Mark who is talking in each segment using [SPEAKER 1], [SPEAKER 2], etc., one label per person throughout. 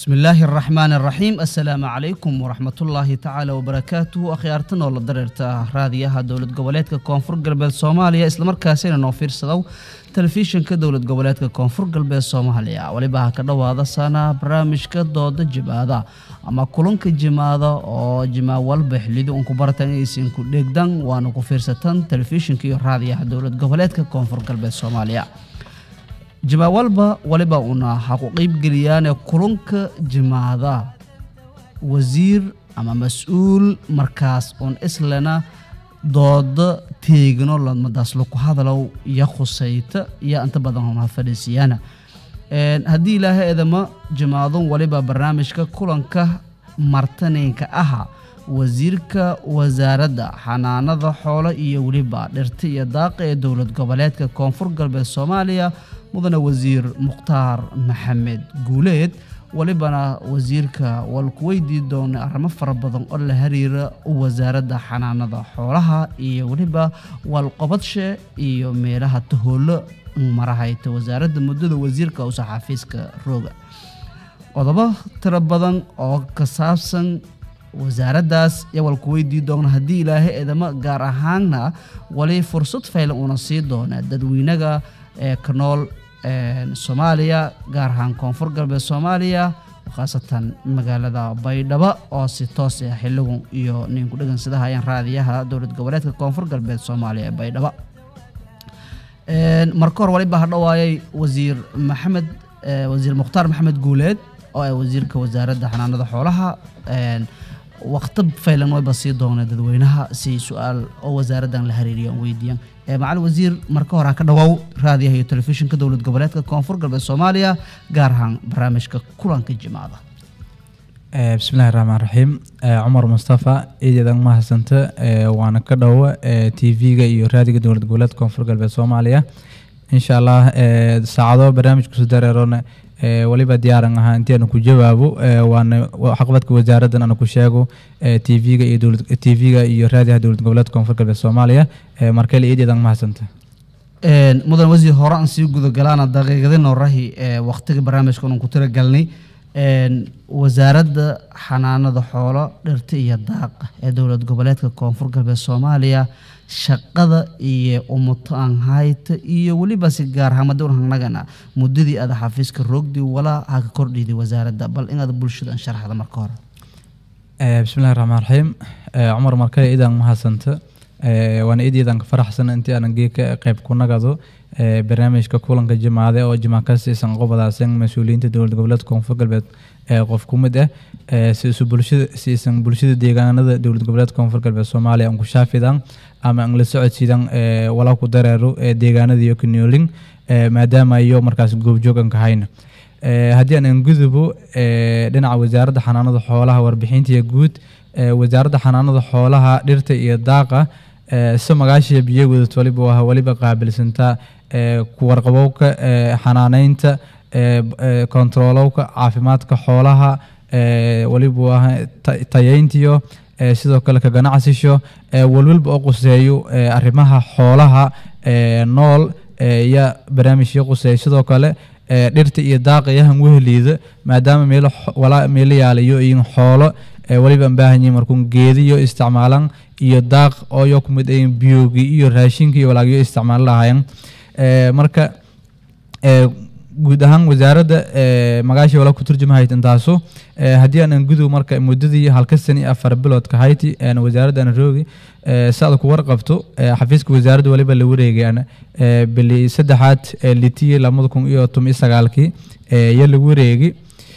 [SPEAKER 1] bismi illaahi araxmaan araxiim assalaamu calaykum waraxmatullaahi tacaala wabarakaatuhu akhyaartan oo la dareerta raadiyaha dowlad goboleedka koonfur galbeed soomaaliya islamarkaasina noo fiirsadow telefishinka dowlad goboleedka koonfur galbeed soomaaliya weliba ha ka dhowaada sana barnaamijka dooda jimaada ama kulanka jimaada oo jimaa walba xilidu unku baratan inaysan ku dheegdan waana ku fiirsatan telefishinka iyo raadiyaha dowlad goboleedka koonfur galbeed soomaaliya jimaa walba waliba una ha ku qeybgeliyaan kulanka jimaada wasiir ama mas-uul markaas uun islena dooda teegno ladmadaas laku hadalow iyo khusayta iyo inta badan una fadhiisiyaana haddii ilaahay edama jimaadun waliba barnaamijka kulanka martaninka aha wasiirka wasaaradda xanaanada xoolo iyo weliba dhirta iyo daaqa ee dowlad goboleedka koonfur galbeed soomaaliya mudane wasiir mukhtaar maxamed guuleed walibana wasiirka walku weydii doona arrimo fara badan oo la xiriira wasaaradda xanaanada xoolaha iyo weliba walqobadshe iyo meelaha tahoolo marahayta wasaaradda muddada wasiirka usa xafiiska rooga qodobo tiro badan oo ka saabsan wasaaraddaas iyo walku weydii doona haddii ilaahay edamo gaar ahaanna wali fursad faylan una sii doona dadweynaga ee ka nool soomaaliya gaar ahaan koonfur galbeed soomaaliya khaasatan magaalada baydhabo oo si toos ah xiligun iyo ninku dhegan sida hayaan raadiyaha dowlad goboleedka koonfur galbeed soomaaliya ee baydhabo marka hor waliba hadhowaayay wasiir maxamed wasiir mukhtaar maxamed guuleed oo ah wasiirka wasaaradda xanaanada xoolaha waqti faylan wayba sii doona dadweynaha si su-aal oo wasaaraddan la xiriiriyan weydiiyaan macalin wasiir marka hore ha ka dhawaaw raadiyaha iyo telefishinka dowlad goboleedka koonfur galbeed soomaaliya gaar ahaan barnaamijka kulanka jimaada
[SPEAKER 2] bismillahi raxmaan raxiim cumar mustafa iidadan mahadsanta waana ka dhowo t v-ga iyo raadiga dowlad goboleedka koonfur galbeed soomaaliya insha allah saacado barnaamijkusu dareerona waliba diyaaran ahaa intii aanu ku jawaabo waana xaqbadka wasaaraddan aanu ku sheego t v-ga iyo t v-ga iyo raadiyaha dowlad goboleedka koonfur galbeed soomaaliya markale iideedan mahadsanta
[SPEAKER 1] mudan wasiir hore aan sii gudagalaana daqiiqadin horahi waqtiga barnaamijka anu ku tiragalnay wasaaradda xanaanada xoolo dhirta iyo daaqa ee dowlad goboleedka koonfur galbeed soomaaliya shaqada iyo umutaan hayta iyo weliba si gaar ahaan madowrhanagana muddadii aada xafiiska roogdi walaa ha ka kordhiday wasaaradda bal inaad bulshada sharaxda marka hore
[SPEAKER 2] bismillahi raxmaan raxiim cumar markale idan mahadsanta waana idiidan ka faraxsan intii aanan geeka qayb ku nagado barnaamijka kulanka jimaade oo jimaa ka siisan qobodaasan mas-uuliyiinta dowlad goboleedka koonfur galbeed qof ku mid ah siisu bulshada siisan bulshada deegaanada dowlad goboleedka koonfur galbeed soomaaliya aan ku shaafidan ama aan la socodsiidan walaa ku dareero deegaanada iyo kanoolin maadaama iyo markaas goobjoogan ka hayna haddii aan gudubo dhinaca wasaaradda xanaanada xoolaha warbixintiya guud wasaaradda xanaanada xoolaha dhirta iyo daaqa si magaashiya biyo wadad waliba waa waliba qaabilsantaa kuwarqabowka xanaaneynta kontaroolowka caafimaadka xoolaha waliba waa tayeyntiyo sidoo kale ka ganacsisho walwalba oo quseeyo arrimaha xoolaha nool iyo barnaamijyo quseeya sidoo kale dhirta iyo daaqa yahan weheliida maadaama meelo walaa meelo yaalayo iyo xoolo waliba aan baahan yihin markuun geediyo isticmaalan iyo daaq ooyo ku mid ayin biyoogi iyo raashinka iyo walaagyo isticmaalo lahayan marka guud ahaan wasaaradda magaashii wala ku turjumahayd intaasu haddii aanan gudow marka muddadii halka sani afar biloodka hayti wasaaradda aan roogi saada ku warqabto xafiiska wasaaradda waliba la wareegay bili saddexaad litiyi labada kun iyo toban iyo sagaalkii iyo la wareegi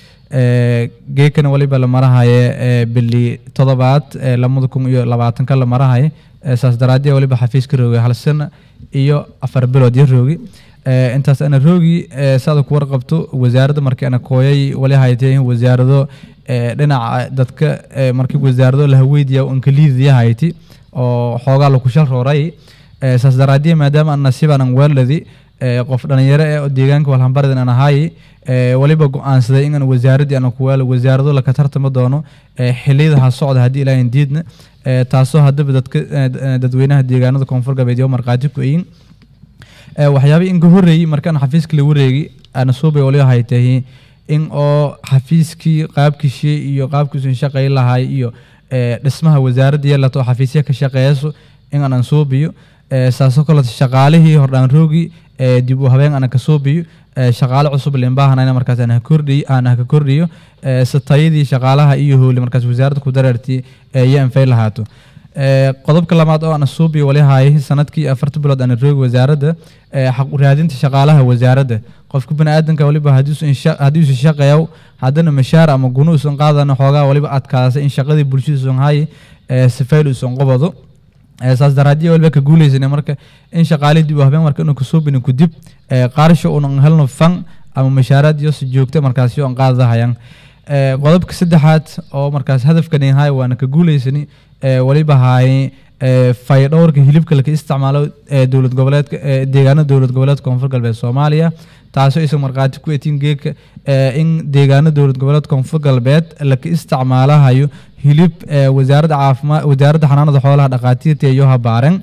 [SPEAKER 2] geekana waliba la marahaye bili todobaad labada kun iyo labaatanka la marahaye saas daraadee waliba xafiiska roogay hal sana iyo afar bilood iyo roogi intaas ana roogi saada ku warqabto wasaaradda markii ana kooyay wali haytay wasaarado dhinaca dadka markii wasaarado lahaweydiya inka liidaya hayti oo xoogaa laku shal rooray saas daraadee maadaama an nasiibaan an weeladi qof dhalinyaro eh oo deegaanka walhambaridan aan ahaay waliba go-aansaday inaan wasaaraddii aan ku weelo wasaarado laka tartama doono xiliyada ha socda haddii ilaahin diidna taasoo haddaba dadka dadweynaha deegaanada koonfur galbeed iyo markhaati ku eyin waxyaabay inka horreeyey markaan xafiiska la wareegi ana suubay waliba haytahi in oo xafiiskii qaabkiisii iyo qaabkiisu shaqay lahay iyo ee, dhismaha wasaaradda yeelato oo xafiisya ka shaqeeyso in aanan suubiyo ee, saasoo kaleeto shaqaalihii hordhaan roogi ee, dib u habeen aanan ka suubiyo ee, shaqaale cusub limbaahanayna markaas aan ha kordhiyo aan ha ka kordhiyo ee, si tayadii shaqaalaha iyo howli markaas wasaaradda ku dareertii ee, iyo anfay lahaato Ee, qodobka labaad oo aan suubi wali hayay sanadkii afarta bilood aan roogi wasaaradda ee, xaq u raadinta shaqaalaha wasaaradda qofka baniaadanka waliba haddiisu shaqeeyo haddana mashaar ama gunu usan qaadana xoogaa waliba adkaasa in shaqadii bulshadiisun hay sifayl usan qobado Ee, saas daraadii waliba ka guuleysana marka in shaqaalihii dib u habeen marka inuu kasuubinin kudib ee, qaarsho unan helno fan ama mashaaraad iyo si joogta markaasi aan qaadahayaan Ee, qodobka saddexaad oo markaas hadafkan yahay waana ka guuleysani ee, waliba haay fayadhowrka hilibka laka isticmaalo ee dowlad goboleedka ee deegaanada dowlad goboleedka koonfur galbeed soomaaliya taasoo isa markhaati ku etiin geedka ee, in deegaano dowlad goboleedka koonfur galbeed laka isticmaalahayo hilib ee, wasaaradda caafimaad wasaaradda xanaanada xoolaha dhaqaatiirta iyo habaaren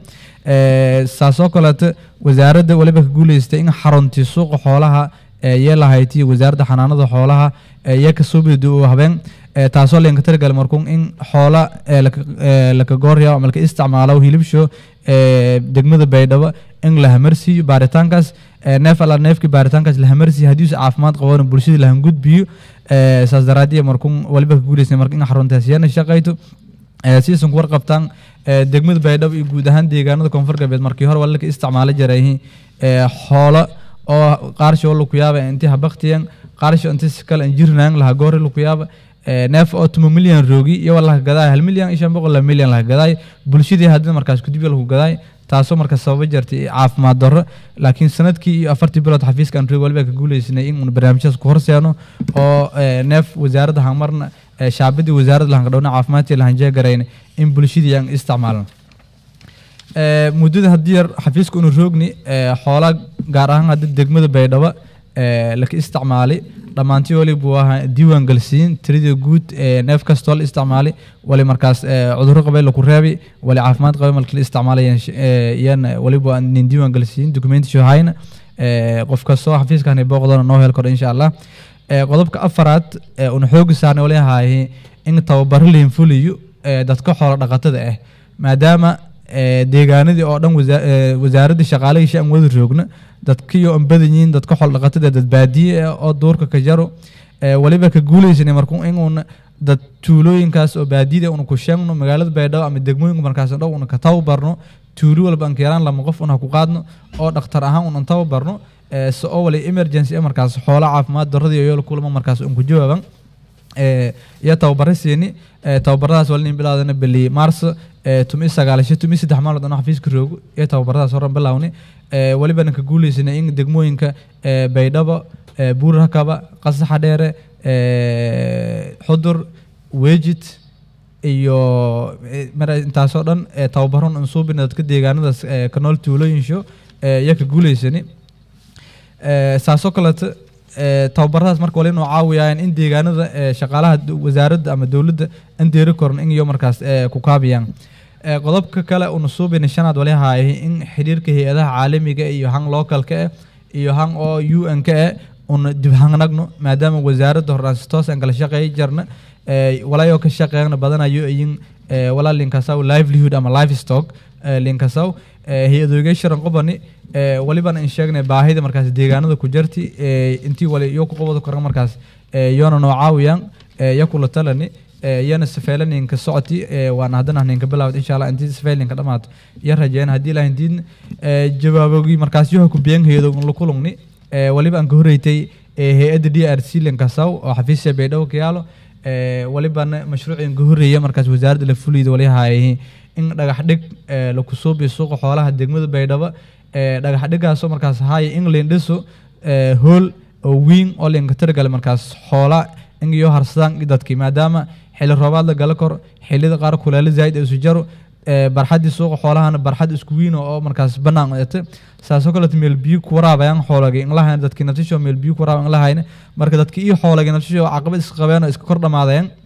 [SPEAKER 2] Ee, saasoo kaleeto wasaaradda waliba ka guuleystay in xaruntii suuqa xoolaha ee yeelahayti wasaaradda xanaanada xoolaha ee iyo kasoo bidi u habeen ee, taasoo leenka taragal markuun in xoola ee, laka- ee, laka goorya ama laka isticmaalo hilibsho ee, degmada baydhabo in la hamarsiiyo baaritaankaas ee, neef alla neefkii baaritaankaas la hamarsiiyo haddii uu caafimaad qabona bulshada la hangudbiyo ee, saas daraadii markuun waliba ka guuleysay marka in xaruntaas yana shaqayto ee, si aysan ku warqabtaan ee, degmada baydhabo iyo guud ahaan deegaanada koonfur galbeed markii hore waa laka isticmaalo jirayhi xoolo oo qaarsho oo laku yaaba intii habaktiyan qaarsho intii si kale jirnaan laha goori laku yaaba ee, neef oo tuma milyan roogi iyo waa laga gadaay hal milyan iyo shan boqol la milyan laga gadaay bulshadii haddana markaas kudib lagu gadaay taasoo marka sababa jirtay caafimaad darro laakiin sanadkii iyo afartii bilood xafiiska aan roog waliba ka guuleysanay in uun barnaamijyadas ku horseeno oo ee, neef wasaaradda hanmarna ee, shaabadii wasaaradda lahankadhowna caafimaadkii lahanjeegarayna in bulshadii aan isticmaalno Ee, muddada haddii yar xafiiska unu roogni ee, xoolaa gaar ahaan hadda degmada baydhabo ee, laka isticmaalay dhammaantii wali buu ahaa diiwaan galsiin tirada guud ee neef kastoo la isticmaalay wali markaas ee, cudurro qabay laku reebi wali caafimaad qabay marka la isticmaalayaan yan waliba nin diiwaan galsiin documentation hayna ee, qof kastoo xafiiskani booqdona noo hel karo insha allah Ee, qodobka afaraad ee una xoogi saarnay wali ahaayay in tababaro lain fuliyo ee, dadka xoolo dhaqatada ah maadaama ee, deegaanadii oo dhan wasa- ee, wasaaradda shaqaalihii aan wada roogna dadkii oo aan badan yihiin dadka xoolo dhaqatada dad baadiye ah oo duurka ka jaro ee, waliba ka guuleysanay markuu inuuna dad tuulooyinkaas oo baadiyada una ku sheegno magaalada baydhabo ama degmooyinka markaas dhow una ka tababarno tuulo walba aan keeraan lama qof una ku qaadno oo dhakhtar ahaan unan tababarno ee, si oo wali emergency ah markaas xoola caafimaad darradii iyo kulama markaas un ku jawaaban ee, iyo tababaro siini ee, tababaradaas wali nin bilaadana beli maarso ee, tumi sagaalasho tumi saddex maalmood anoo xafiiska roogo iyo tababaradaas horan bilaawni ee, walibana ka guuleysanay in degmooyinka ee, baydhabo ee, buur hakaba qasaxa dheere ee, xudur weejid iyo ee, mara intaasoo dhan ee, tababaron unsuubina dadka deegaanadaas ee, ka nool tuulooyinsho ee, iyo ka guuleysani Ee, saasoo kaleeto ee, tababaradaas marka wali inuu caawiyaan in deegaanada ee, shaqaalaha d- wasaaradda ama dowladda aan deeri koran in iyo markaas ee, ku kaabiyaan Ee, qodobka kale una suubina shanaad wali haayay in xiriirka hay-adaha caalamiga iyo han localka ah iyo han oo u n ka ah una dib hangnagno maadaama wasaaradda horaan si toos aan kala shaqeey jarna ee, walayoo ka shaqeeyna badanayo iyin ee, walaa linkasaw livelihood ama livestock ee, linkasaw ee, hay-adooga sharan qobani ee, walibana in sheegnay baahida markaas deegaanada ku jarti ee, intii wali iyo ku qabado koran markaas ee, yoona noo caawiyaan ee, iyo kula talani ee, iyana safeelaninka socoti ee, waana haddana ninka bilaawd insha allah intii safeelinka dhamaato iyo rajeen haddii ilahin diidna ee, jawaabogii markaas yoha ku biyan hayado la kulungni ee, waliba aan ka horreeytay ee, hay-adda d r c linkasaw oo xafiisya baydhabo ka yaalo ee, walibana mashruucin ka horreeya markaas wasaaradda la fuliyda wali haayay in dhagax dhig ee, laku suubiyo suuqa xoolaha degmada baydhabo ee, dhagax dhigaasoo markaas haaya in lindhiso ee, hool oo wiin oo linka tirgale markaas xoola in iyo harsadaan iyo dadkii maadaama xilli roobaad la gala kor xilliyada qaar kuleelo zaa'id isu jaro ee, barxaddii suuqa xoolahana barxad isku wiino oo markaas bannaan ete saasoo kaleeto meel biyo ku waraabayaan xoolagi in lahayn dadkii naftisho meel biyo ku waraabayan in lahayna marka dadkii iyo xoolagi naftisho caqabad iska qabeen oo iska kor dhamaadeen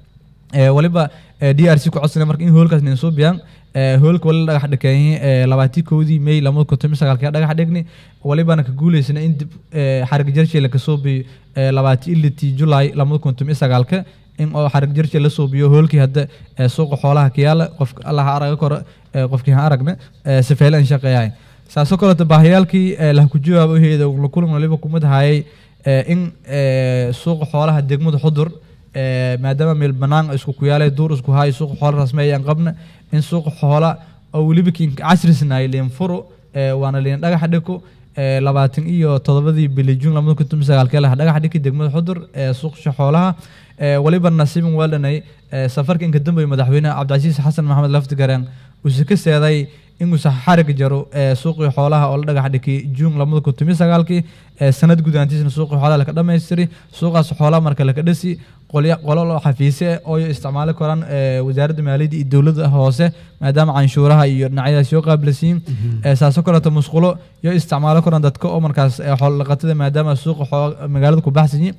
[SPEAKER 2] ee waliba ee d r c ku codsanay marka in hoolkaas nin soo biyaan ee hoolka wali dhagax dhikeeyay ee labaatii kowdii may lamada kun toban iyo sagaalkii dhagax dhigni walibana ka guuleysana in dib ee xarig jarshi la kasoo biyo ee labaatii ilitii julaay lamada kun toban iyo sagaalka in oo xarig jarshi la soo biyo hoolkii hadda ee suuqa xoolaha kiyaala qofka allaha araga koro ee qofkii ha aragna ee sifeyle aan shaqeeyahay saasoo kaleeto baahiyaalkii ee laha ku jawaab uheeda la kulan waliba kumid hayay ee in ee suuqa xoolaha degmada xudur ee maadaama meel banaan isku ku yaalay duur isku haay suuqa xoola rasmi ayaan qabna in suuqa xoola oo weliba kiin casrisnaay liin furo ee waana liin dhagax dhiko ee labaatan iyo todobadii bili juun lamada kun toban iyo sagaalkii laha dhagax dhiki degmada xudur ee suuqa xoolaha ee waliba nasiibin waalanay ee safarka inka dambeeya madaxweynaha cabdicasiis xasan maxamed laftigareen uu ka seeday inuu xarig jaro ee suuqii xoolaha oo la dhagax dhikay juun lamada kun toban iyo sagaalkii ee sanad gudaantiisna suuqii xoolaha laka dhammaystiray suuqaas xoolaha marka laka dhasi qolya qolo loo xafiise oo isticmaali karaan ee wasaaradda maaliyadda iyo dowladda hoose maadaama canshuuraha iyo dhinacyadaas yoo qaabilasiin ee saasoo kaleeto musqulo yoo isticmaali karaan dadka oo markaas ee xoolo dhaqatada maadaama suuqa xoo- magaalada ku baxsanyi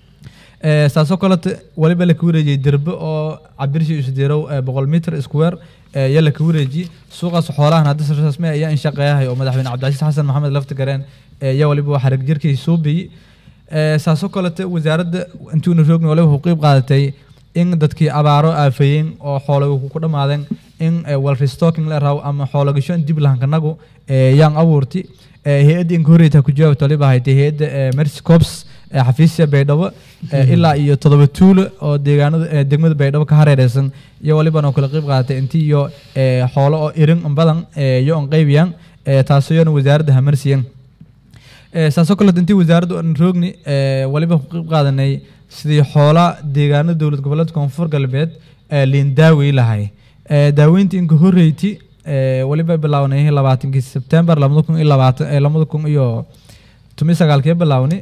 [SPEAKER 2] ee saasoo kaleeto waliba laka wareejiyey derbe oo cabirshi isdeerow ee boqol mitir square ee yaa laka wareejiyey suuqaas xoolahan hadda si rasmi ayaa in shaqeeyahay oo madaxweyne cabdicasiis xasan maxamed laftigareen ee yaa waliba waa xarig jirkii soo biyey ee saasoo kaleeto wasaaradda intuuna roogni waliba wuxuu qeyb qaadatay in dadkii abaaro aafayeen oo xoolaga ku dhammaadeen in ee, wal restocking la raaw ama xoolagasho in dib lahankanagu ee yaan abuurti ee hay-adda inka horreyta ku jawaabta waliba haytay hay-adda ee mercy corps ee xafiisya baydhabo ee ilaa iyo toddoba tuulo oo deegaanada ee degmada baydhabo ka hareereysan iyo walibana oo kala qeyb qaadatay intii iyo ee xoolo oo irin badan ee iyo on qeybiyaan ee taasoo iyana wasaaradda hamarsiyan ee saasoo kaleeto intii wasaaraddu aan roogni ee waliba ku qeyb qaadanay sidii xoola deegaanada dowlad goboleedka koonfur galbeed ee liin daawey lahay ee daaweyntii inka horreyti ee waliba bilaawnay labaatankii sebtembar lamada kun iyo labaatan ee lamada kun iyo toban iyo sagaalkii bilaawni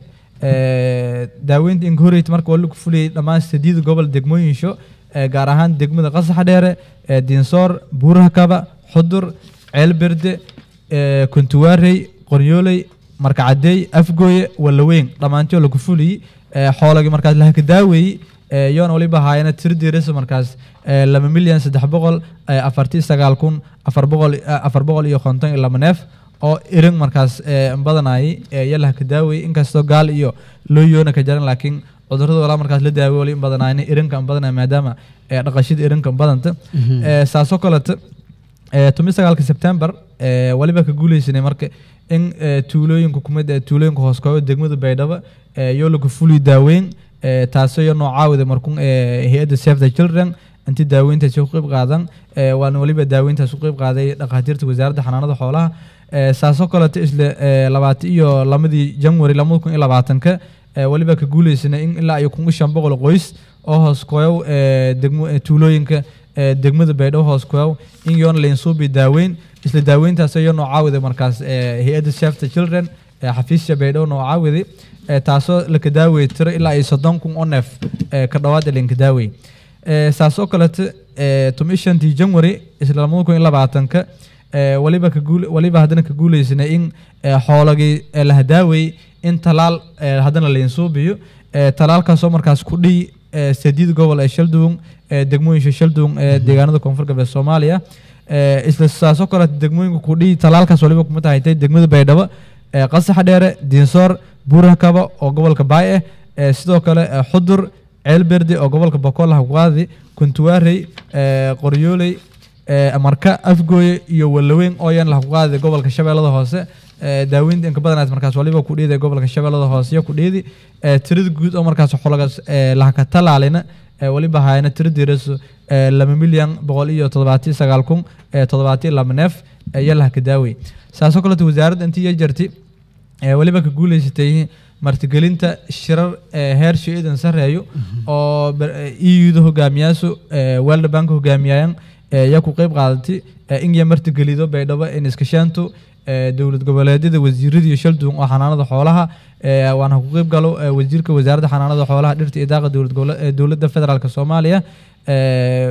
[SPEAKER 2] ee daaweyntii inka horreyti marka wali ku fuliyey dhammaan sideed gobol degmooyinsho ee gaar ahaan degmada qasaxa dheere ee diinsoor buuraha kaba xudur ceelberde ee kuntuwaarey qoryooley markacadeey afgooye walaweyn dhammaantii oo lagu fuliyey ee xoolagii markaas lahaka daaweeyey ee yoona waliba haayana tirdiirisa markaas ee laba milyan saddex boqol ee afartii sagaal kun afar boqol afar boqol iyo konton iyo laba neef oo irin markaas ee badanayay ee iyo lahaka daaweeyey inkastoo gaal iyo loo yoona ka jaran laakiin cudurrada walaa markaas la daaweey wali in badanayna irinka an badanaya maadaama ee dhaqashada irinka an badanta ee saasoo kaleto ee toban sagaalka sebtembar ee waliba ka guuleysanay marka in ee tuulooyinka kumid ee tuulooyinka hoos kooyo degmada baydhabo ee yoo lagu fuliyo daaweyn ee taasoo iyo noocaawida markun ee hay-adda save the children intii daaweyntaasi ku qeyb qaadan ee waana waliba daaweyntaas ku qeyb qaaday dhakhaatiirta wasaaradda xanaanada xoolaha ee saasoo kaleto isla ee labaatan iyo lamadii january lamada kun iyo labaatanka ee waliba ka guuleysanay in ilaa iyo kun iyo shan boqol qoys oo hoos kooyow ee degmo ee tuulooyinka ee degmada baydhabo hoos kooyow in yoona lainsuubi daaweyn isla daaweyntaas iyo noocaawida markaas ee hay-adda save the children ee xafiisya baydhabo noocaawidi ee taasoo laka daawey tiro ilaa iyo soddon kun oo neef ee ka dhawaada linka daawey ee saasoo kaleto ee toban iyo shantii january isla lamada kun iyo labaatanka ee waliba ka guul waliba haddana ka guuleysanay in ee xoolagii ee laha daawey in talaal ee haddana lainsuubiyo ee talaalkaasoo markaas ku dhiy ee sadiid gobol ee shalduun ee degmooyinka shalduun ee deegaanada koonfur galbeed soomaaliya ee isla saasoo kaleto degmooyinka ku dhiy talaalkaas waliba kuma tahaytay degmada baydhabo ee qasaxa dheere diinsoor buuraha kaba oo gobolka baay ah ee sidoo kale ee xudur ceelberde oo gobolka bokool haqwaadi kuntuwaarey ee qoryooley ee marka afgooye iyo walaweyn oo yan lahaqwaadi gobolka shabeellada hoose ee daaweynta inka badanaas markaas waliba ku dhiiday gobolka shabeellada hoose iyo ku dhiidi ee tirada guud oo markaas xolagas ee lahaka talaalina ee waliba hayana tiradiirasu ee laba milyan boqol iyo toddobaatiyo sagaal kun ee toddobaatiyo laba neef ee iyo lahaka daawey saasoo kaleto wasaaradda intii iyo jarti ee waliba ka guuleysatay martigelinta shirar ee heer shay-idan sareeyo oo eu-da hogaamiyaasu ee world bank hogaamiyayaan ee yaa ku qeyb qaadatay ee in ya martigelido baydhabo in iskashaanto ee dowlad goboleedyada wasiirada iyo shalduun oo xanaanada xoolaha ee waana ku qeyb galo ee wasiirka wasaaradda xanaanada xoolaha dhirta iyo daaqa dowlad gobole ee dowladda federaalk soomaaliya ee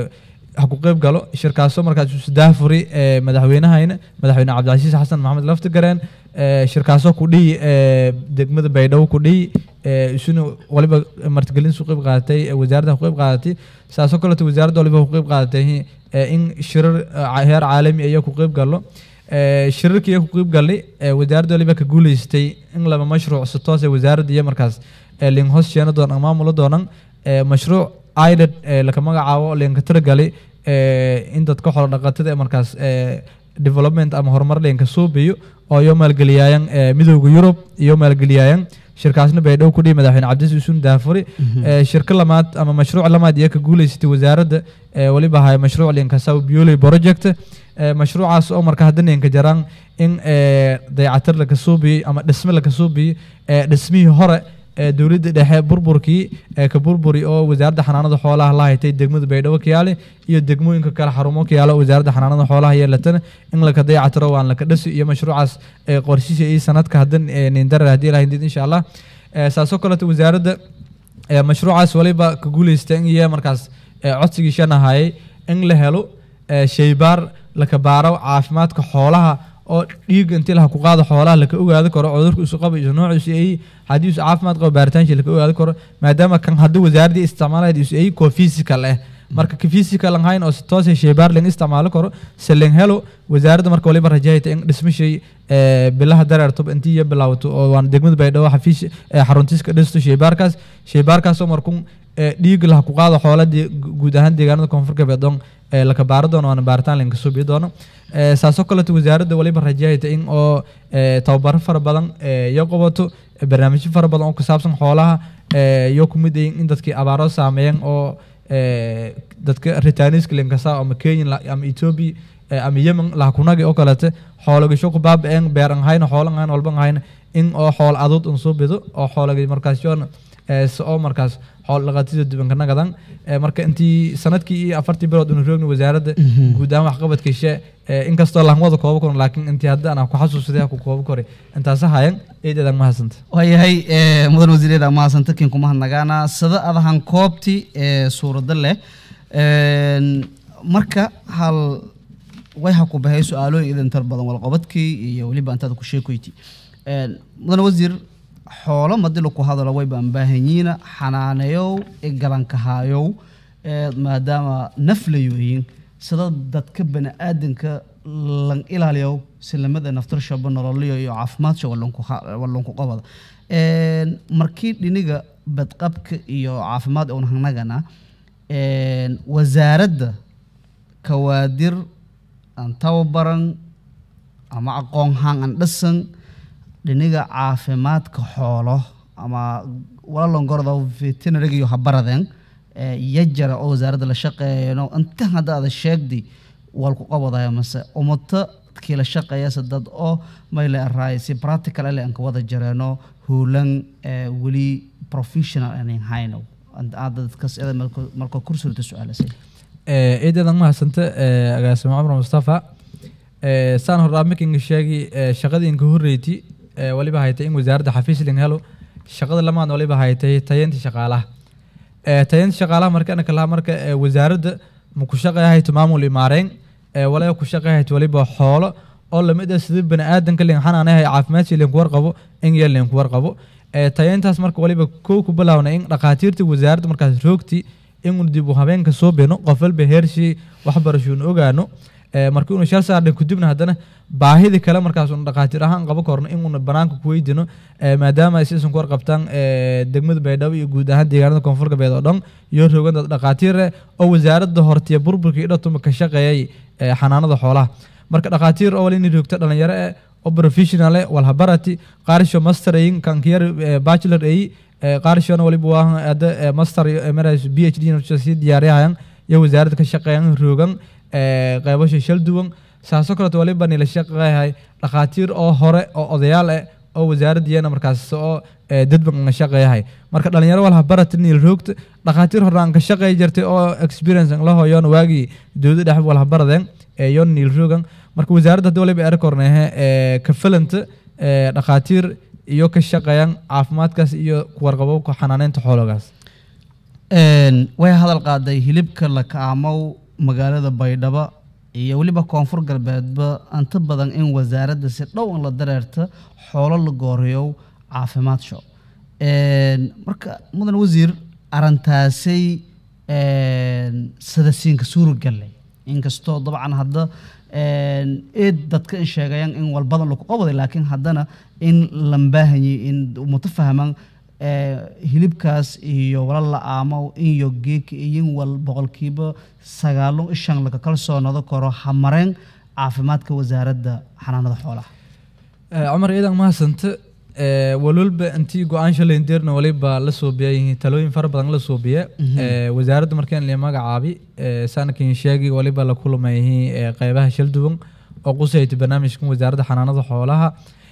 [SPEAKER 2] ha ku qeyb galo shirkaasoo markaas isu daafuri ee madaxweynahayna madaxweyne cabdicasiis xasan maxamed laftigareen ee shirkaasoo ku dhihi ee degmada baydhabo ku dhihi ee isuna waliba martigelin su qeyb qaadatay ee wasaaradda ku qeyb qaadatay saasoo kaleeto wasaaradda waliba ku qeyb qaadatay ee in shirar ee heer caalami ayaa ku qeyb galo ee shirarkii ku qeyb galay ee wasaaradda waliba ka guuleystay in laba mashruuc si toos ee wasaaradda iyo markaas ee lin hoos sheena doon maamula doonan ee mashruuc aided ee laka magacaabo linka tiragali ee in dadka xoolo dhaqatada ee markaas ee development ama horumar linka suubiyo oo iyo maalgeliyaayan ee midowda yurub iyo maalgeliyaayan shirkaasna baydhabo ku dhihi madaxweyne cabdis usun daafuri ee shirka lamaad ama mashruuc lamaad iyo ka guuleysatay wasaaradda ee waliba ahay mashruuc linka saw bioley project ee mashruucaas oo marka hadda ninka jaraan in ee dayacatir laka suubiyo ama dhisme laka suubiyo ee dhismihii hore ee dowladda dhexe burburkii ee ka burburi oo wasaaradda xanaanada xoolaha la haytay degmada baydhabo kiyaale iyo degmooyinka kale xarumo kiyaale oo wasaaradda xanaanada xoolaha yeelatana in laka dayactiro waan laka dhasi iyo mashruucaas ee qorshiisa iyo sanadka haddan ee nindarar haddii ilahay did insha allah ee saasoo kaleeto wasaaradda ee mashruucaas waliba ka guuleysta in iyo markaas ee codsigii shan ahayay in la helo ee shaybaar laka baaro caafimaadka xoolaha oo dhiig intii laha ku qaado xoolaha laka ogaadi karo cudurka isu qaba isu noociisu ay haddii isu caafimaad qabo baaritaanshi laka ogaadi karo maadaama kan haddii wasaaraddii isticmaalayd isu ay koo physical ah marka ka physical aan hayn oo si toos ah shaybaar ling isticmaali karo se ling helo wasaaradda marka waliba rajahayta in dhismashay ee bilaha dareerto intii iyo bilaawato oo waan degmada baydhabo xafiis ee xaruntiiska dhisto shaybaarkaas shaybaarkaasoo markun ee dhiig laha ku qaado xoola dee- guud ahaan deegaanada koonfur galbeed ee laka baaro doono waana baaritaan linka suubiyo doono ee saasoo kaleeto wasaaradda waliba rajahayta in oo ee tababaro fara badan ee iyo qabato ee barnaamijyo fara badan oo ku saabsan xoolaha ee iyo ku mid yihiin in dadkii abaaro saameeyeen oo ee dadka ritaaniska linkasa ama kenya la- ama ethiopia ee ama yemen lahakunagi oo kaleete xoolagasho ku baaba-een beer an hayna xoolo an hayn walba an hayna in oo xoolo aduud un soo bido oo xoolagi markaas yoona ee si oo markaas xoolo dhaqatida dubanka nagadan ee marka intii sanadkii iyo afartii bilood unu roogni wasaaradda guud ahaan waxqabadkiishe ee inkastoo lahmada kooba koran laakiin intii hadda aan ku xasuusaday ku kooba koray intaasa hayan eedeedan mahadsanta
[SPEAKER 1] waayahay ee, mudan wasiireeda mahadsanto kiin kuma hadnagaana sida adahan koobti ee suurada leh Een, marka hal way ha ku bahay su-aalooyin idan tar badan walqabadkii iyo weliba intaada ku sheekoyti Een, mudan wasiir xoolo madilo ku hadalo way baan baahanyiina xanaaneyow igalankahayow ee, maadaama naflayoyin sida dadka bani-aadanka lan ilaaliyow silamada naftarshaba nololiyo iyo caafimaadka wallanku qabada Een, markii dhiniga badqabka iyo caafimaad un hanagana een, wasaaradda kawaadir aan tababaran ama aqoon haan aan dhisan dhiniga caafimaadka xoolo ama walalongorda veterinariga iyo habaradeen ee, yajara oo wasaaradda la shaqeeyano inta hadda ada sheegdi walku qabadaya mase umato kii la shaqeeyase dad oo mayle araay si practical ele aan ka wada jareeno huulan ee, weli professional aanan hayno aada dadkas eda marka kursurta su-aalasay
[SPEAKER 2] eedeedan mahadsanta ee, agaasimo cumar mustafa ee, saan horraa makinga sheegi ee, shaqadii inka horreyti ee, waliba haytay in wasaaradda xafiis ling helo shaqada lamaadna waliba haytay tayeynta shaqaalaha ee, tayeynta shaqaalaha marka anaka laha marka ee, wasaaradda ma ku shaqeeyahayto maamul imaareyn ee, waliba ku shaqeeyahayto waliba xoolo oo lamid ah sida bani aadanka lin xanaanahay caafimaadkii linku warqabo in yeel linku warqabo ee, tayeyntaas marka waliba kow ku bilaawna in dhakhaatiirta wasaaradda markaas roogti in dib u habeenka soo beno qof walba heershii waxbarashuun ogaano ee, marka inu shal saarna kudibna haddana baahida kale markaas un dhakhaatiir ahaan qabo korno in una banaanka ku weydino ee, maadaama ay sisan ku warqabtaan ee, degmada baydhabo iyo guud ahaan deegaanada koonfur galbeed oo dhan iyo rogan dad dhakhaatiir eh, oo wasaaradda hortiya burburkii dhatuma ka shaqeeyay ee, xanaanada xoolaha marka dhakhaatiir oo wali in roogta dhalinyaro eh oo professional eh walhabarati qaarisho master ayin kankiyar bachelor ayi qaarishona waliba waa hadda eh, master iyo emirates b h d na sii diyaariyahayan iyo wasaaradda ka shaqeeyan roogan ee, qeybasha shal duwan saasoo kaleeto waliba nila shaqeeyahay dhakhaatiir oo hore oo odayaal eh oo wasaaraddiiyana markaas oo ee, dadban nga shaqeeyahay marka dhalinyaro walha barata niil roogta dhakhaatiir hore aan ka shaqeey jirtay oo experience la hooyoon waagii dowladda dhexe walha baradeen ee yoon niil roogan marka wasaaradda hadda waliba erakornehe ee ka filanta ee, dhakhaatiir iyo ka shaqeeyaan caafimaadkaas iyo kuwarqabowka xanaaneynta xoologaas
[SPEAKER 1] Een, way hadal qaaday hilibka la kaamow magaalada baydhabo iyo weliba koonfur galbeedba inta badan in wasaaradda si dhow in la dareerta xoolo la gooriyo caafimaad show marka mudan wasiir arintaasay sadasiinka suurogalley inkastoo dabcan hadda eed dadka in sheegayaan in walbadan laku qabaday laakiin haddana in lambaahanyi in mutafahman hilibkaas iyo wala la aamo iyo geeka iyo wal boqolkiiba sagaalo ishan laga kalsoonado karo hamareen caafimaadka wasaaradda xanaanada xoolaha
[SPEAKER 2] cumar ciidan mahadsante walwalba intii go-aan shalay deerna waliba la soobiya talooyin fara badan la soobiya wasaaradda markaan la magacaabi sanadkan sheegi waliba la kulmayay qeybaha shalduwan oo qusayta barnaamijkan wasaaradda xanaanada xoolaha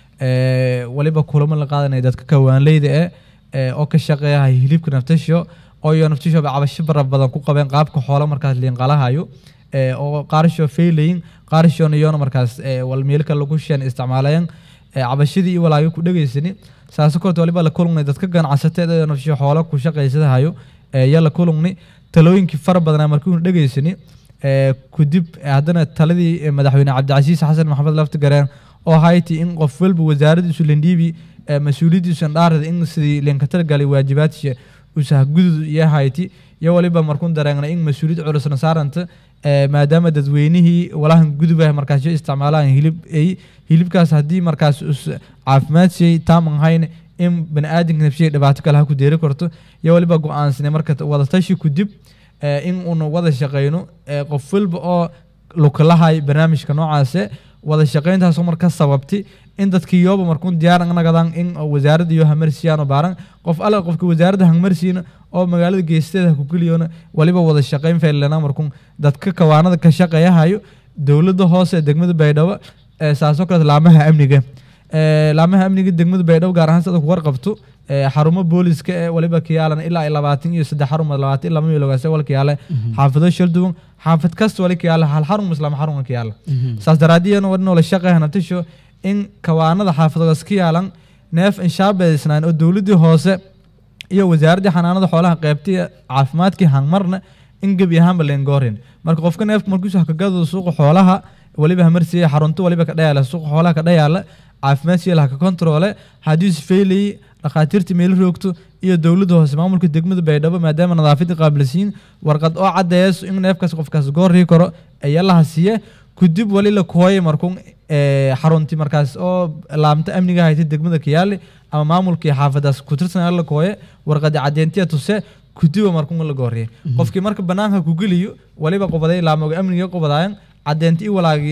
[SPEAKER 2] waliba kulamo la qaadanaya dadka kawaanleyda eh oo ka shaqeeya hilibka naftasho oo iyo naftasho cabasho fara badan ku qabeen qaabka xoola markaas liinqalahayo oo qaarsho feylayin qaarshoona iyona markaas walmeelka lagu sheen isticmaalayaan cabashadii iyo walaayo ku dhegaysani saas korta waliba la kulungnay dadka ganacsateed ee nafsho xoola ku shaqaysadahayo yaa la kulungnay talooyinkii fara badanaa markii uu dhegaysani kudib haddana taladii madaxweyne cabdicasiis xasan maxamed lafti gareen oo hayti in qof walba wasaaraddiisu lendhiibi mas-uuliyaddiisan dhaarada in sidii leenkatar galay waajibaadkiisa usahgudud iyo hayti iyo waliba markuun dareengnay in mas-uuliyad culusna saaranta maadaama dadweynihii walahan gudubah markaas isticmaalaan hilib ay hilibkaas haddii markaas caafimaad siiyey taaman hayn in bani aadamka nafsiya dhibaato kale ha ku deeri karto iyo waliba go-aansanay marka wadatashi kudib in uuna wada shaqeyno qof walba oo lukalahay barnaamijka noocaase wada shaqeyntaasoo marka sababtay in dadkii yooba markuun diyaar nagadaan in wasaaradda iyo hamarsiyaano baaran qof alle qofka wasaaradda hangmarsiina oo magaalada geesteeda ku geliyona waliba wada shaqeyn faylana markuun dadka kawaanada ka shaqeeyahayo dowladda hoose ee degmada baydhabo saasoo kaleet laamaha amniga laamaha amniga degmada baydhabo gaar ahaan sida ku warqabto xarumo booliska ee waliba kiyaalan ilaa ay labaatan iyo saddex xarun labaatan ilaa milogaas wal kiyaale xaafado shalduwan xaafad kasta wali kiyaale hal xarun islaam xarun kiyaale saas daraadiyana wadnoo la shaqeeya natisho in kawaanada xaafadogaas ka yaalan neef inshaabeysnaan oo dowladdii hoose iyo wasaaraddii xanaanada xoolaha qeybtii caafimaadkii hangmarna in gebi ahaanba leengoorin marka qofka neefka markiisu hakagado suuqa xoolaha waliba hamarsiiya xarunto waliba ka dhayaala suuqa xoolaha ka dhayaala caafimaad siya lahaka kontroole haddii isfeylay dhakhaatiirta meelo roogto iyo dowladda hoose maamulka degmada baydhabo maadaama nadaafadii qaabilsiin warqad oo caddeeyso in neefkaas qofkaas goorii karo ayaa laha siiye kudib wali la kooyay markuun xaruntii markaas oo laamta amniga haytay degmada kiyaali ama maamulkii xaafadaas ku tirsan la kooye warqadii caddeentiya tuse kudiba markuun la gooriyay qofkii marka banaanka ku geliyo waliba qobaday laamoga amniga qobadaayan caddeenti i walaagii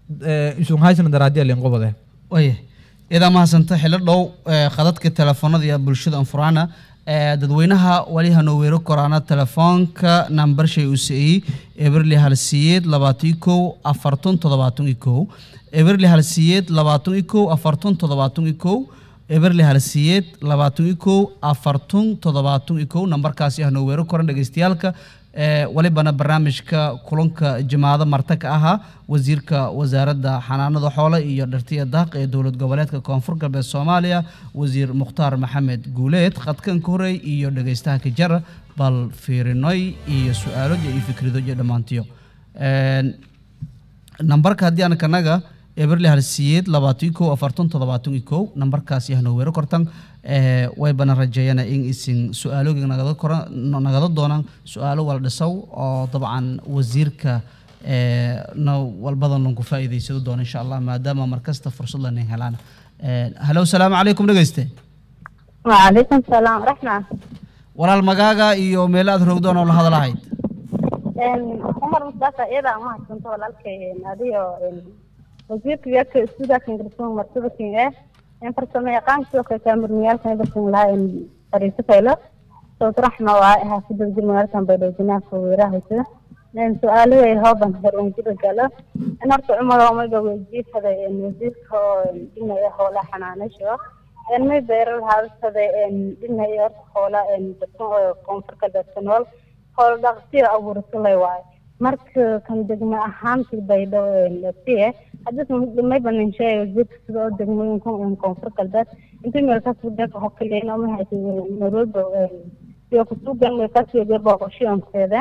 [SPEAKER 2] isun haysana daraadiya leen qobadee
[SPEAKER 1] waya idaa mahadsanta xillo dhow khadadka telefoonada iyo bulshada anfuraana dadweynaha wali hanoo weero koraana telefoonka nambar shay uu siiyey eberli halsiyeed labaatan kow afartan toddobaatan iyo kow eberli halsiyeed labaatan iyo kow afartan toddobaatan iyo kow eberli halsiyeed labaatan iyo kow afartan toddobaatan iyo kow nambarkaasi hanoo weero koran dhegeystayaalka walibana barnaamijka kulanka jimaado marta ka ahaa wasiirka wasaaradda xanaanada xoole iyo dhartiya daaq ee dowlad goboleedka koonfur galbeed soomaaliya wasiir mukhtaar maxamed guuleed khadkan ka horey iyo dhegeystaha kajara bal fiirinoy iyo su-aaloja iyo fikradoja dhammaantiyo nambarka haddii aan kanaga eberli halsiyeed labaatan kow afartan toddobaatan iyo kow nambarkaasi hanoo weero kortan way bana rajeeyana in isin su-aaloogi nagada koran nagada doonaan su-aalo wala dhisow oo dabcan wasiirka na walbadan lanku faa'iidaysado doono insha allah maadaama markasta fursad lanin helaan halo salaamu calaykum dhegeyste
[SPEAKER 3] وعليكم السلام رحمة
[SPEAKER 1] walaal magaaga iyo meelo aad roogdoon oo la hadalahayd
[SPEAKER 3] عمر مصطفى إذا ما كنت ولا لك هذه وزيرك ياك سودا كان قرصون مرتبة كين إيه إن فرسمة يقام سوق كامر ميال كان برسون لها إن فريسة فيلا صوت رحمة وعائها في دول ميال كان بيدو جناح ويراه كده لأن سؤاله هو بن هرون كده قال أنا أرتو عمر وما يقول وزير هذا إن وزيرك هو إنه هو لا حنانة شو إن ما بيرو هذا هذا إن إنه يرتو هو لا إن برسون كونفر كده سنول howl dhaqsiyo abuursalay waayo marka kan degmo ahaantii baydhabo siye haddii may banin sheegay wasiirka sida oo degmooyinka koonfur galbeed intii meelkaas wadanka hokeleyna ma haysa nairobi iyo kusugan meelkaas iyo booqoshiyankeeda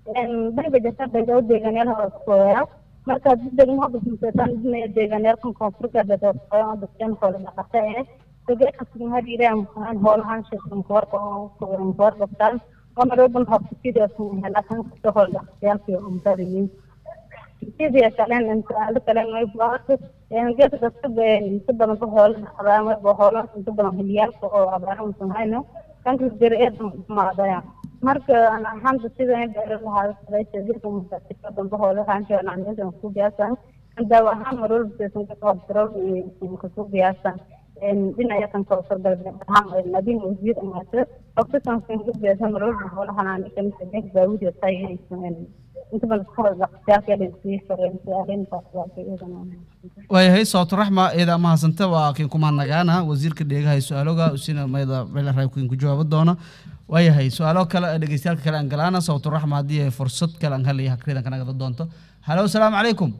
[SPEAKER 3] dayba jirta baydhabo deegaanyaal hooskoya marka degmo habismuseetaan idinaya deegaanyaalkan koonfurka dadooskoya dadkan hoola dhaqata ee degeekasigan hadiiraan hoolahaan sheekankoorka koorqabtaan onaroban habsikidasan helakan kasta hoola dhaqatayaalkii umtadayin sidii kalen su'aalo kalen way buaarta geedka dadka inta badan ba hoola dhaqdaan wayba hoola inta badan hiliyaalka oo abaaramusan hayno kanka jira eedan maadaya marka aan ahaanta sida in beero lahaa sadaysa jirka musaasika dambe hoola haanjooan anyadan ku biyaasan daawo ahaan marwalba seesan ka qab darool kasu biyaasan dhinaca kan koofur galbeed ahaan adin wasiir amaata ogtasan kan ku biyaasan marwalba hoola hanaan kamisa denk daawuda taayaysan inta badan hoola dhaqsiyaaskeedan sii fareen arrintaas waa iyadana
[SPEAKER 1] waayahay sawto raxma eeda mahadsanta waa kiin kuma nagaana wasiirka dheegahay su-aaloga usina mayda meelaraay kiin ku jawaabo doona waayahay su-aalo kale dhegeystayaalka kale aan galaana sawto raxma haddii ay fursad kale aan helaya hakridan ka nagada doonto halo asalaamu calaykum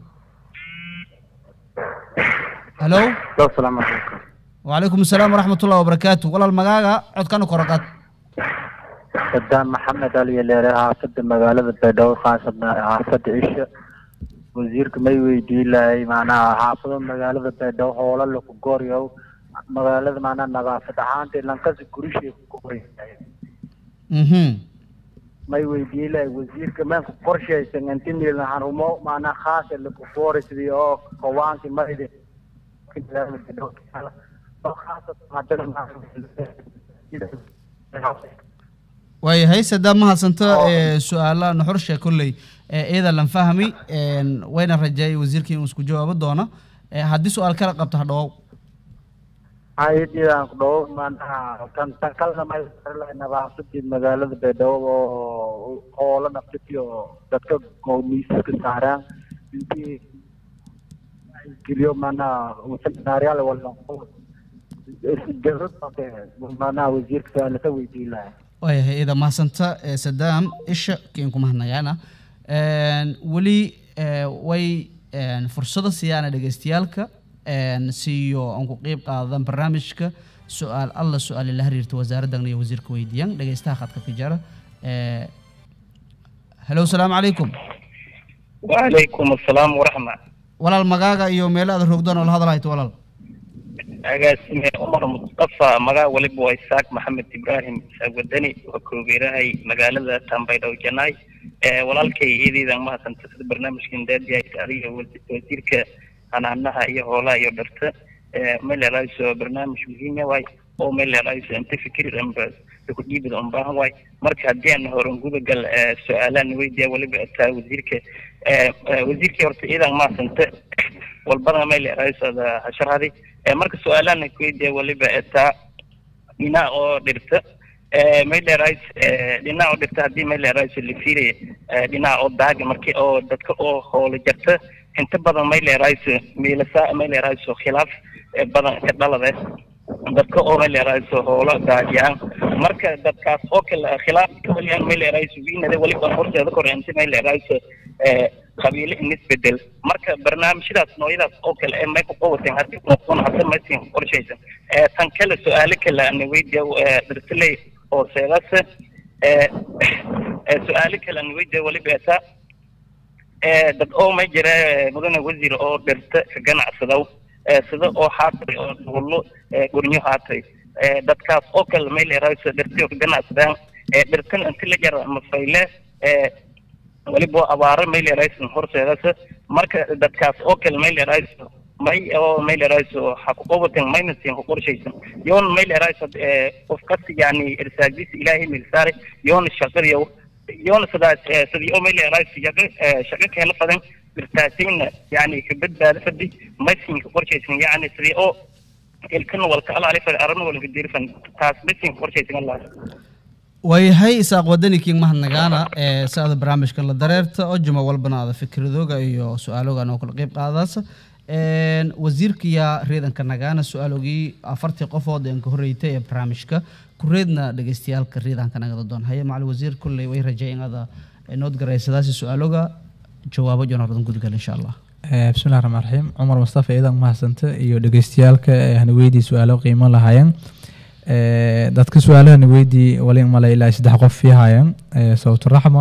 [SPEAKER 1] halo
[SPEAKER 4] asalaamu calaykum
[SPEAKER 1] wacalaykum asalaam waraxmatullahi wabarakaatu walaal magaaga codkana koraqaad
[SPEAKER 4] sadaan maxamed aliyo leere xaafada magaalada baydhabo khaasada xaafada cisha wasiirka may weydii lahay macnaha xaafado magaalada baydhabo hoola laku gooryow magaalada macnaha nadaafad ahaanta lankasi gurishay ku gooryahay
[SPEAKER 1] mhm
[SPEAKER 4] may weydii lahay wasiirka meenka qorshaysan intimilan harumo macnaha khaasa laku gooray sidii oo kawaankii mayde magaalada baydhabo oo khaasatan haddana
[SPEAKER 1] waayahay sadaa mahadsanta su-aala nuxurshe kolley iyada lan fahmi wayna rajeeyay wasiirkii inuu isku jawaabo doono haddii su-aal kala qabto ha dhawow
[SPEAKER 4] hayadiyaan ku dhawo maanaha tan tan kalena may lahay nadaafadii magaalada baydhabo oo hoola naftiyo dadka miisaska saaraan intii geliyo maanaha seminaaryaal wala maanaha wasiirka su-aala ka weydiin lahay
[SPEAKER 1] waayahay iyada mahadsanta sadaam isha kiin ku mahadnagaana weli way fursado siyaana dhegeystayaalka siiyo aan ku qeyb qaadan barnaamijka su-aal alla su-aali la xiriirta wasaaraddan iyo wasiirka weydiiyaan dhegeystaha khadka ka jara halo asalaamu calaykum
[SPEAKER 5] وعليكم السلام ورحمة
[SPEAKER 1] walaal magaaga iyo meelo aad rogdaan oo la hadalhayto walaal
[SPEAKER 5] agaasime cumar mustafa magaa waliba waa isaaq maxamed ibraahim isaaq wadani waa koogeerahay magaalada tambaydhow janaay walaalkay iyadeydan mahadsanta sida barnaamijkan daadiyahay adiga wasiirka hanaanaha iyo hoolaha iyo dharta melerayso barnaamij muhiima waay oo melerayso inta fikir amba ku dhiibid un baahan waay marka haddii aan horan gudagal su-aalaan weydiya waliba taa wasiirka wasiirkii horta iyadan mahadsanta walbada melerayso hasharhadi marka su-aalaan kuweydiya waliba taa dhinac oo dhirta maylerais dhinac oo dhirta haddii maylerais la fiiraya dhinac oo daaga marki oo dadka oo hoola jarta inta badan maylerais miilasa maylerais khilaaf badan ka dhalade dadka oo maylerais hoola daajiyaan marka dadkaas oo kale khilaaf kawaliyaan maylerais wiinada waliba horteeda kore inta maylerais qabiile inisbedel marka barnaamijyadaas noocyadaas oo kale ee may ku qawateen haddii noqon hadda maysin qorshaysan tan kale su-aalo kale ana weydiya dhirtiley oo seedase su-aalo kale ana weydiya waliba eta dad oo may jira mudane wasiir oo dhirta ka ganacsadaw sida oo haatay oo duullo gurnyo haatay dadkaas oo kale may leerayso dhirti oo ka ganacsadaan dhirtan inti la jara mafayle waliba abaaro maylerayso horseedasa marka dadkaas oo kale maylerayso may oo maylerayso ha ku qabaten mayna siin ku qorshaysan yoon maylerayso qof kasta yani irsaagdiisa ilaahay milsaare yoona shaqadiyo yoona sidaas sidii oo maylerayso yaqa shaqo keena fadan irtaasina yani ka badbaado fadi may siin ku qorshaysan yani sidii oo ilkana walka alaali fadi arana walka dirfan taas may siin ku qorshaysan allah
[SPEAKER 1] waayahay isaaq wadani kiin mahadnagaana ee saada barnaamijkan la dareerta oo juma walbana aada fikradooga iyo su-aaloogan oo kala qeyb qaadaasa wasiirkiyaa reedanka nagaana su-aalogii afartii qofood een ka horreeytay ee barnaamijka kureedna dhegeystayaalka reedanka nagada doon haye macali wasiir kulley way rajeey inaada nood garaysadaasi su-aaloga jawaabo jonaradan gudgal insha allah
[SPEAKER 2] bismillahi raxmaan raxiim cumar mustafa iidan mahadsanta iyo dhegeystayaalka hana weydii su-aalo qiimo lahaayeen dadka su-aalahana weydii wali male ilaa saddex qof ii haayeen sawtu raxma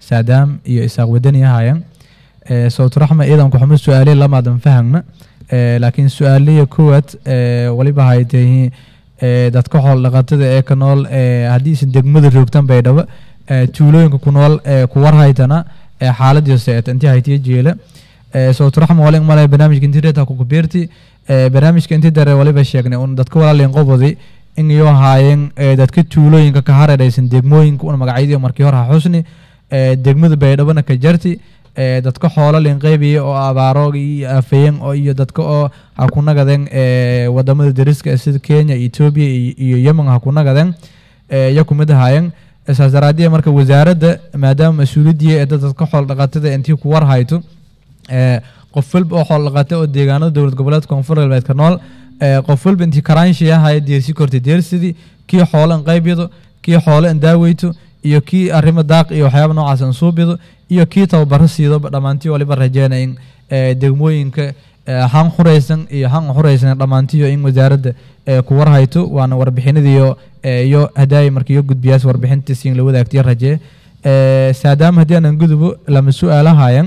[SPEAKER 2] saadaam iyo isaaq wadani ahaayeen Eh, sawt raxma ciidanku xuma su-aalihi lamaadan fahagna Eh, laakiin su-aaliya koowaad eh, waliba haytay eh, dadka xool dhaqatada ee ka nool eh, haddii isan degmada roogtan baydhabo eh, tuulooyinka ku nool ee ku warhaytana ee xaaladii seet intii haytiya jeela Eh, sawt raxma wali malay barnaamijka intii reeta ku kubeerti Eh, barnaamijka intii dare waliba sheegnay un dadka walaalin qobodi in iyo haayeen eh, dadka tuulooyinka ka hareeraysan degmooyinka una magacyadii markii hore ha xusni eh, degmada baydhabona ka jarti eh, dadka xoolo linqeybiya oo abaaro iyo afayeen oo iyo dadka oo ha ku nagadeen eh, wadamada dariska ah sida kenya etoobiya iyo- iyo yemen ha ku nagadeen eh, iyo kumid ahaayeen saas daraaddiya marka wasaaradda maadaama mas-uuliyadii ee dadka xoolo dhaqatada intii ku war hayto ee, qof walba oo xoolo dhaqata oo deegaanada dowlad goboleedka koonfur galbeedka nool ee, qof walba intii karaanshiya haya deersi kortay deersidii kii xoolo in qaybyado kii xoolo in daaweyto iyo kii arrimo daaq iyo waxyaaba noocaas in suubido iyo kii tababaro siido dhammaantii waliba rajeena in ee, degmooyinka ee, han xuraysan iyo han xuraysan dhammaantiyo in wasaaradda ee, ku warhayto waana warbixinadiiyo ee, iyo hadaay marka iyo gudbiyaas warbixinta siin la wadaagtiyo rajee Ee, saadaama haddii aanan gudubo lama su-aalahayan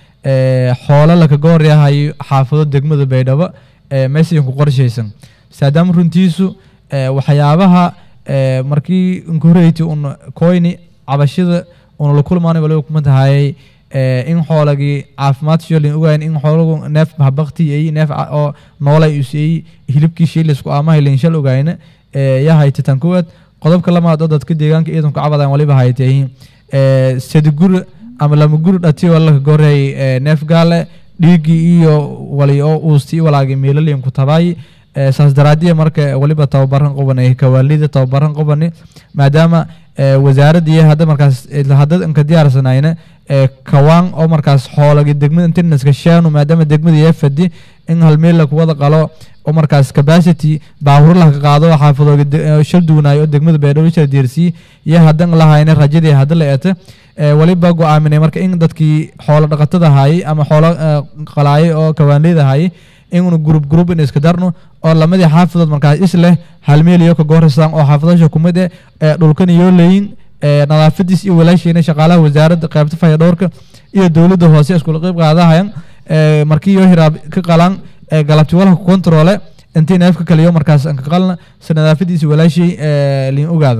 [SPEAKER 2] ee, xoolo laka gooryahayo xaafado degmada baydhabo ee, meesha ku qorshaysan saadaama runtiisu ee, waxyaabaha ee, markii inkureyti un koyni cabashada una la kulmaanay waliba kuma tahayay ee, in xoolagii caafimaad sholin ogayn in xoolagu neef habakti neef ca- oo noolay usiyey hilibkii shiilisku amaha linshal ogayna ee, yaa haytatan kuwaad qodobka lamaad oo dadka deegaanka ciidanku cabadan waliba haytayihiin ee, sadi guri ama lama guri dhati oo laka goreey ee, neef gaale dhiiggii iyo wali oo uusti walaagi meelaliyan ku tabaay ee, saas daraadiya marka waliba tababaran qobanay kawaalida tababaran qobani maadaama ee, wasaaradii hadda markaas isla hadda inka diyaarsanayna ee, kawaan oo markaas xoolagi degmada internaska shaanu maadaama degmada iyo fadi in hal meel la kuwada qalo oo markaas capacity baahur la ka qaado oo xaafadooga de- ee, shal duwanaayo oo degmada baydhabo shal diirsii iyo haddan lahayna rajadii hadda la eeta ee, waliba go-aaminay marka in dadkii xoolo dhaqatada hayay ama xoolo ee, qalaayay oo kawaanleyda hayay inunu group group in iska darno oo lamadii xaafadood markaas is leh hal meel iyo ka goorasaan oo xaafadasha kumid eh ee dhulkan iyo leeyin ee nadaafadiis iyo walaashiina shaqaalaha wasaaradda qaybta fayadhowrka iyo dowladda hoose iskula qayb qaadahayan ee markii iyo hiraab ka qalan ee galabti walha ku kontroole intii neefka kaliyo markaas aan ka qalna si nadaafadiisa walaashii ee liin ogaado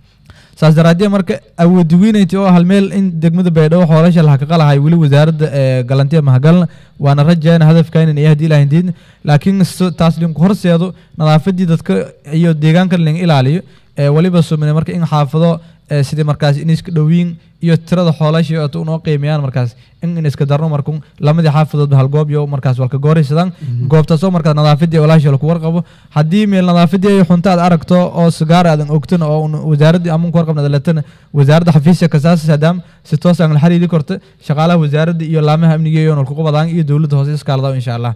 [SPEAKER 2] saas daraaddiya marka awoodiwiinayti oo hal meel in degmada baydhabo xoolasha laha ka qalahay weli wasaaradda ee galantiya mahagalna waana rajayna hadafkaynan iyo haddii ilahin diidna laakiin so- taas linku horseedo nadaafadii dadka iyo deegaanka lin ilaaliyo ee waliba sumine marka in xaafado ee sidii markaas in iska dhowiin iyo tirada xoolasha oo unoo qiimeeyaan markaas in in iska darno markun lamadii xaafadoodba hal goob iyo markaas walka gooraysadaan goobtaasoo markaas nadaafadii walaasha laku warqabo haddii meel nadaafadii ay xunta aad aragto oo sigaar aadan ogtana oo un wasaaradii amun ku warqabna latana wasaaradda xafiisya kasaas saadaam si toos aan la xiriiri korta shaqaalaha wasaaradda iyo laamaha amniga iyo nolku qabadaan iyo dowladda hoose iskaalada insha allah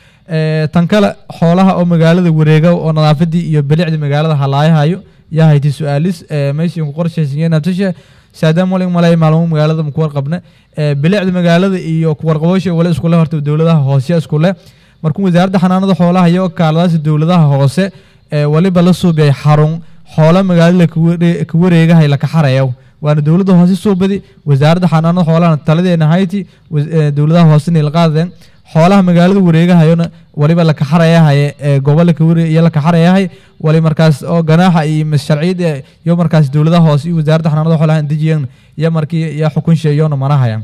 [SPEAKER 2] Ee, tan kale xoolaha oo magaalada wareega oo nadaafadii iyo bilicda magaalada halaayahayo yaa hayti su-aalis ee, meeshii ku qorshaysan nabtasha saadaam walin malay maalmo magaalada ku warqabna ee, bilicda magaalada iyo ku warqabasha wala iskule horta dowladaha hoose iskule markuu wasaaradda xanaanada xoolaha iyo kaaladaasi dowladaha hoose ee, waliba la suubiyay xarun xoola magaalada ka ware- ka wareegahay la kaxarayo waana dowladda hoose suubadi wasaaradda xanaanada xoolaha taladeena hayti was- ee, dowladaha hoosena la qaadeen xoolaha magaalada wareegahayona waliba la kaxarayahay ee gobola ka ware iyo la kaxarayahay wali markaas oo ganaaxa iyo mas sharciyada iyo markaas dowladaha hoose iyo wasaaradda xanaanada xoolaha dejiyan iyo markii iyo xukunsha iyona manahaya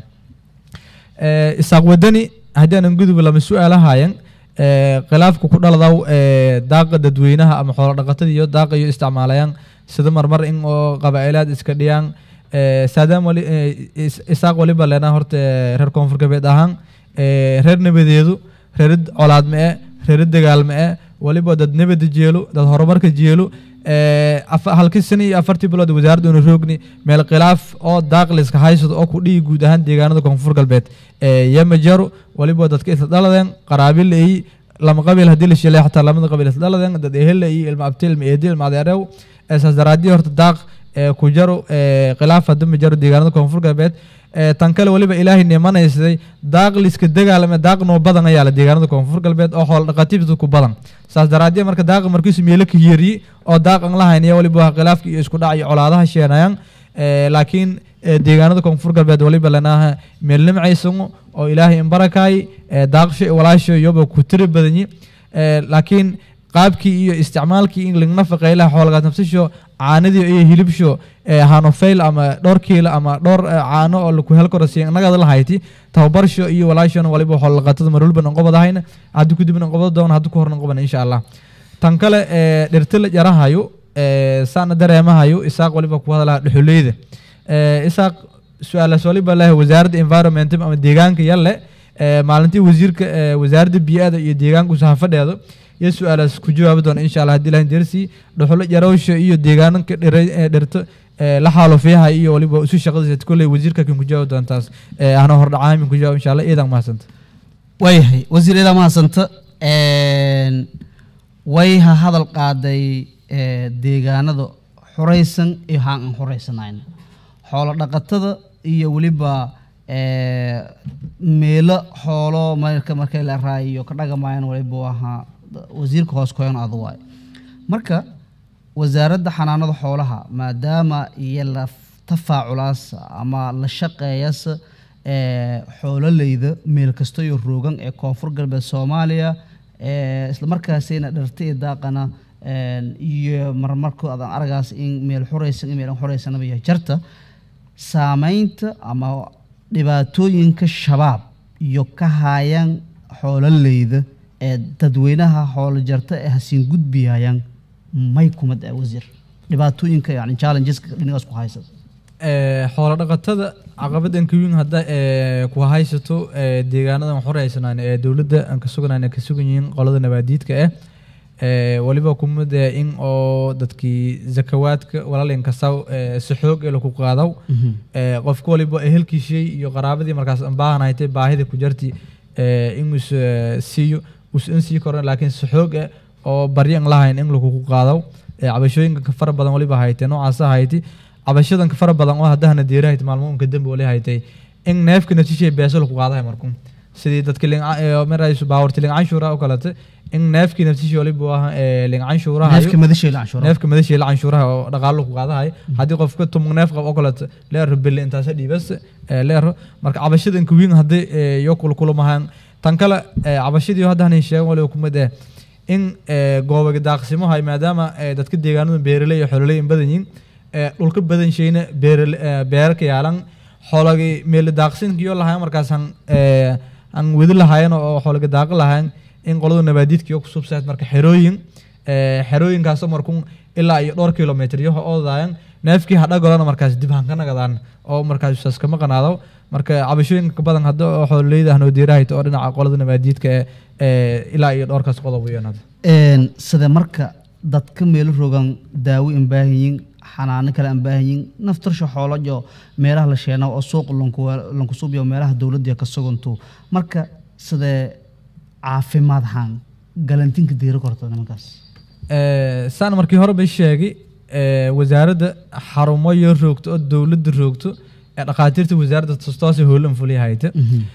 [SPEAKER 2] ee isaaq wadani haddii aanan gudub lama su-aalahayan ee khilaafka ku dhaladaw ee daaqa dadweynaha ama xoolo dhaqatada iyo daaqa iyo isticmaalayaan sida marmar in oo qabaa'ilaad iska dhiyaan ee saadaam wali ee, is- isaaq waliba leenaa horta ee, reer koonfur galbeed ahaan ee, reer nabadeedu reer colaad ma-e reer dagaal ma-e waliba dad nabada jeelo dad horumarka jeelo ee, afa- halkii sano iyo afartii bilood wasaaradda una roogni meel khilaaf oo daaqliska haysado oo ku dhihi guud ahaan deegaanada koonfur galbeed ee, yama jaro waliba dadka isla dhaladeen qaraabil ay lama qabiil haddii la shilay xataa lamada qabiil isla dhaladeen dad ehel iyo ilma abti ilma eedi ilma adeerew ee, saas daraadii horta daaq ee, ku jaro ee, khilaaf hadda ma jaro deegaanada koonfur galbeed ee, tan kale waliba ilaahay nimanaysaday daaq liska dagaalame daaq noo badan ayaa la deegaanada koonfur galbeed oo xoolo dhaqatiibta ku badan saas daraadii marka daaqa markiisu meelo ka yeriye oo daaq aan lahayn iyo waliba khilaafka iyo isku dhac iyo colaadaha sheenayaan ee, laakiin ee deegaanada koonfur galbeed waliba lanaaha meelnimcaysango oo ilaahay inbarakaay ee daaqsho iyo walaasho iyoba ku tiri badanyi ee laakiin qaabkii iyo isticmaalkii in laga nafaqeylaha xoolagaas nafsasho caanadii iyo hilibsho ee hanofeyl ama dhowr kiilo ama dhowr eh, caano oo laku hel karo si nagada lahayti tababarsho iyo walaashona waliba xoolaqatada marwalban anqobadahayna haddii kudibna anqobada doona haddii ku horna anqoban insha allah tan kale ee dhirta la jarahayo ee saana dareemahayo isaaq waliba ku hadalaha dhuxuleyda ee isaaq su-aalaas waliba leh wasaaradda environment ama deegaanka yalle ee maalintii wasiirka ee wasaaradda bii'ada iyo deegaanka usahafadheedo iyo su-aalaas ku jawaabi doona insha allah haddii ilahin dersi dhuxulo jarowsha iyo deegaanka dhira ee dhirta ee la xaalufiyaha iyo waliba isu shaqadiisa kolley wasiirka kan ku jawaabi doontaas ee ahna hordhacaamin ku jawaab insha allah iidan mahadsanta
[SPEAKER 1] waayahay wasiir idaa mahadsanta Een, way ha hadal qaaday ee, deegaanada xuraysan iyo haan aan xuraysanayn xoolo dhaqatada iyo weliba ee, meelo xoolo marka markay la raayiyo ka dhagamayaan waliba ahaa wasiirka hoos koyan adu waay marka wasaaradda xanaanada xoolaha maadaama iyo la tafaaculaas ama la shaqeeyas ee xoololeyda meel kasta iyo roogan ee koonfur galbeed soomaaliya ee isla markaasina dharta iyo daaqana een, iyo marmarku adan aragaas in meel xuraysan in meel aan xuraysanaba iyo jarta saameynta ama dhibaatooyinka shabaab iyo ka haayaan xoololeyda ee dadweynaha xoolo jarta ee hasiin gudbiyayaan may kumad ah wasiir dhibaatooyinka yani challengeska dhinacaas ku haysata
[SPEAKER 2] ee xoolo dhaqatada caqabadan ka weyn hadda ee ku haysato ee deegaanadan xoreysanaan ee dowladda aan ka suganaan ka sugan yihiin qolada nabaadiidka ah ee waliba kumid ee in oo dadkii zakawaadka walaalin kasaw ee si xoog ee lagu qaadaw ee qofka waliba ehelkiisii iyo qaraabadii markaas aan baahanaytay baahida ku jirti ee in us siiyo us in sii koran laakiin si xoog ah oo baryo aan lahayn in lagu qaadaw ee cabashooyinka ka fara badan waliba haytay noocaas hayti cabashadan ka fara badan oo haddahana diirahayt maalmo unka dembi wali haytay in neefka nafsishay beeso lagu qaadahay markun sidii dadka maraysu baawarti lincanshuura oo kalete in neefkii nafsishay waliba waa ee lincanshuuraha
[SPEAKER 1] neefka madashayla canshuuraha
[SPEAKER 2] neefka madashii la canshuuraha oo dhaqaalo lagu qaadahay haddii qofka tumug neef qab oo kaleeto leero bille intaasa dhiibas ee leero marka cabashadan ka weyn haddii ee, iyo kulkulamahaan tan kale ee, cabashadii hadda hanin sheegan waliba kumid eh in ee, goobaga daaqsimaha maadaama ee, dadka deegaanada beeraley iyo xoololey in badan yihiin ee, dhulka badan shayna beerale- ee, beera ka yaalan xoolagii meeli daaqsinkiyo lahayn markaas han ee, aan wadi lahayn oo xoolaga daaqi lahayn in qolada nabaadiidkiyo ku subsayd marka xerooyin ee, xerooyinkaasoo markun ilaa iyo dhowr kilomitr iyo oodaayan neefkii hadhagolana markaas dib han ka nagadaan oo markaas saas kama qanaado marka cabashooyinka ka badan hadda oo xoololeyda hanoo diirahayta oo dhinaca qolada nabaadiidka ee, ee ilaa iyo dhowrkaas qodob weeyaan
[SPEAKER 1] Een, sida marka dadka meelo rogan daawo aan baahan yihiin xanaano kale aan baahan yihiin naftarsha xoolo iyo meelaha la sheena oo suuq lanku lanku suubiyo meelaha dowladda ka suganto marka sidee caafimaad ahaan galantinka diira korta nimankaas
[SPEAKER 2] Ee, saan markii hore bay sheegay ee, wasaaradda xarumo iyo roogto oo dowladda roogto ee dhakhaatiirta wasaaradda tostoose hoolan fuliyahayta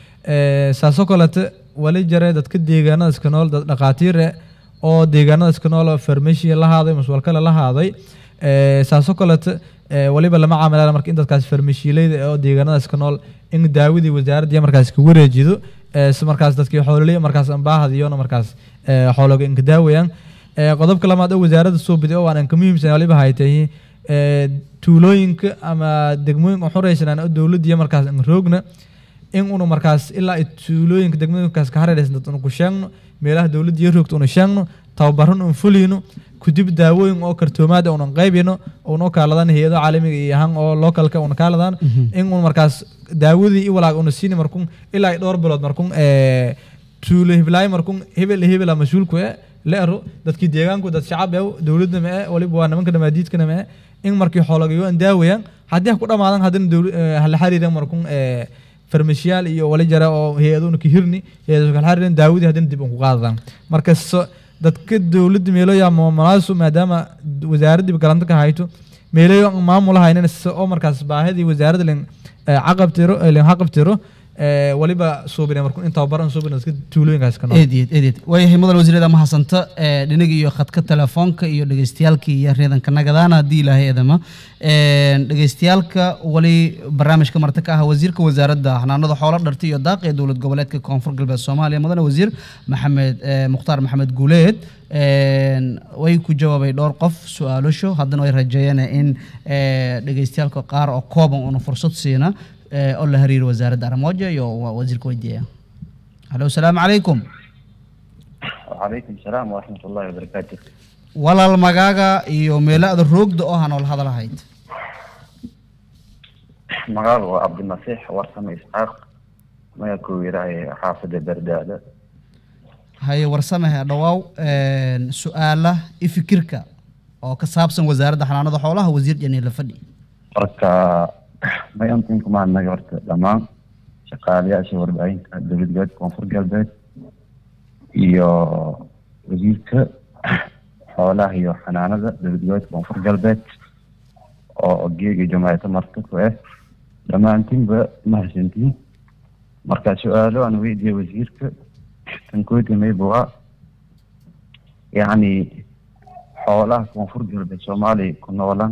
[SPEAKER 2] Ee, saasoo kalete wali jare dadka deegaanadaas ka nool dad dhakhaatiir eh oo deegaanadaas ka nool oo farmashiya la haaday maswalkale la haaday Ee, saasoo kalete ee, waliba lama caamilaan marka in dadkaas farmashiileyda eh oo deegaanadaas ka nool in daawadii wasaaradda markaas ka wareejido ee, si markaas dadkii xoololey markaas aan baahadiyona markaas ee, xoolaga inka daawayaan Ee, qodobka lamaad oo wasaaradda soo biday oo aan ka muhiimsan waliba haytay ee, tuulooyinka ama degmooyinka xoreysanaan oo dowladda iyo markaas aan roogna in unu markaas ilaa ay tuulooyinka degmooyinkaas ka harereysan dad unu ku sheegno meelaha dowladda iyo roogta unu sheegno tababaran un fuliyno kudib daawooyin oo kartoomaada unan qaybino unoo kaaladan hay-ado caalamiga iyo ahaan oo localka una kaaladan in un markaas daawadii i walaag una siini markun ilaa ay dhowr bilood markun ee, tuulo hiblaayo markun hebel iyo hebela mas-uulku e leero dadkii deegaanku dad shacab e dowladda ma e waliba waa nimanka dhamaadiidkana ma e in markii xoolagayo aan daawayaan haddii ha ku dhamaadan haddana dowla- ee, hala xariiran markun ee, farmashiyaal iyo wali jara oo hay-aduna ka hirni hay-ado kala xariiran daawadii haddana dib un ku qaadadaan marka so dadka dowladda meeloya maamulaasu maadaama wasaaraddiiba galanta ka hayto meelayo aan maamul haynin si oo markaas baahidii wasaaradda lin ee, caqabtiro ee, lin xaqabtiro ee, waliba suubine markuu intaa baran suubine iska tuulooyinkaas ka nool
[SPEAKER 1] eedyed eedyed waayahay mudan wasiirada mahadsanto ee dhinaga iyo khadka telefoonka iyo dhegeystayaalka iyo reedanka nagadaana haddii ilaahay edama Een, dhegeystayaalka wali barnaamijka marti ka ah wasiirka wasaaradda xanaanada xoolo dharta iyo daaqa ee dowlad goboleedka koonfur galbeed soomaaliya mudane wasiir maxamed ee, mukhtaar maxamed guuleed Een, way ku jawaabay dhowr qof su-aalasho haddana way rajeeyeen in ee, dhegeystayaalka qaar oo kooban una fursad siina ee, oo la xiriiro wasaaradda arrimoja iyo wa- wasiirka weydiiya halo asalaamu calaykum
[SPEAKER 6] وعليكم السلام ورحمة الله وبركاته
[SPEAKER 1] walaal magaaga iyo meelaada roogda oo ha nool hadalahayd
[SPEAKER 6] مقال عبد المسيح ورسم إسحاق ما يكون يراعي حافظ بردادة
[SPEAKER 1] haye warsamahe dhawaaw een, su-aala i fikirka oo ka saabsan wasaaradda xanaanada xoolaha wasiir janiila fadhi
[SPEAKER 6] marka ma yantinka maa naga horta dhammaan shaqaalayaasha warbaahinta dowlad goboleed koonfur galbeed iyo wasiirka xoolaha iyo xanaanada dowlad goboleed koonfur galbeed oo geega jamaacata marka ku ah dhammaantiinba mahadsantiin marka su-aalo aan weydiiye wasiirka kan koodimay bua yacni xoolaha koonfur galbeed soomaaliya ku noolan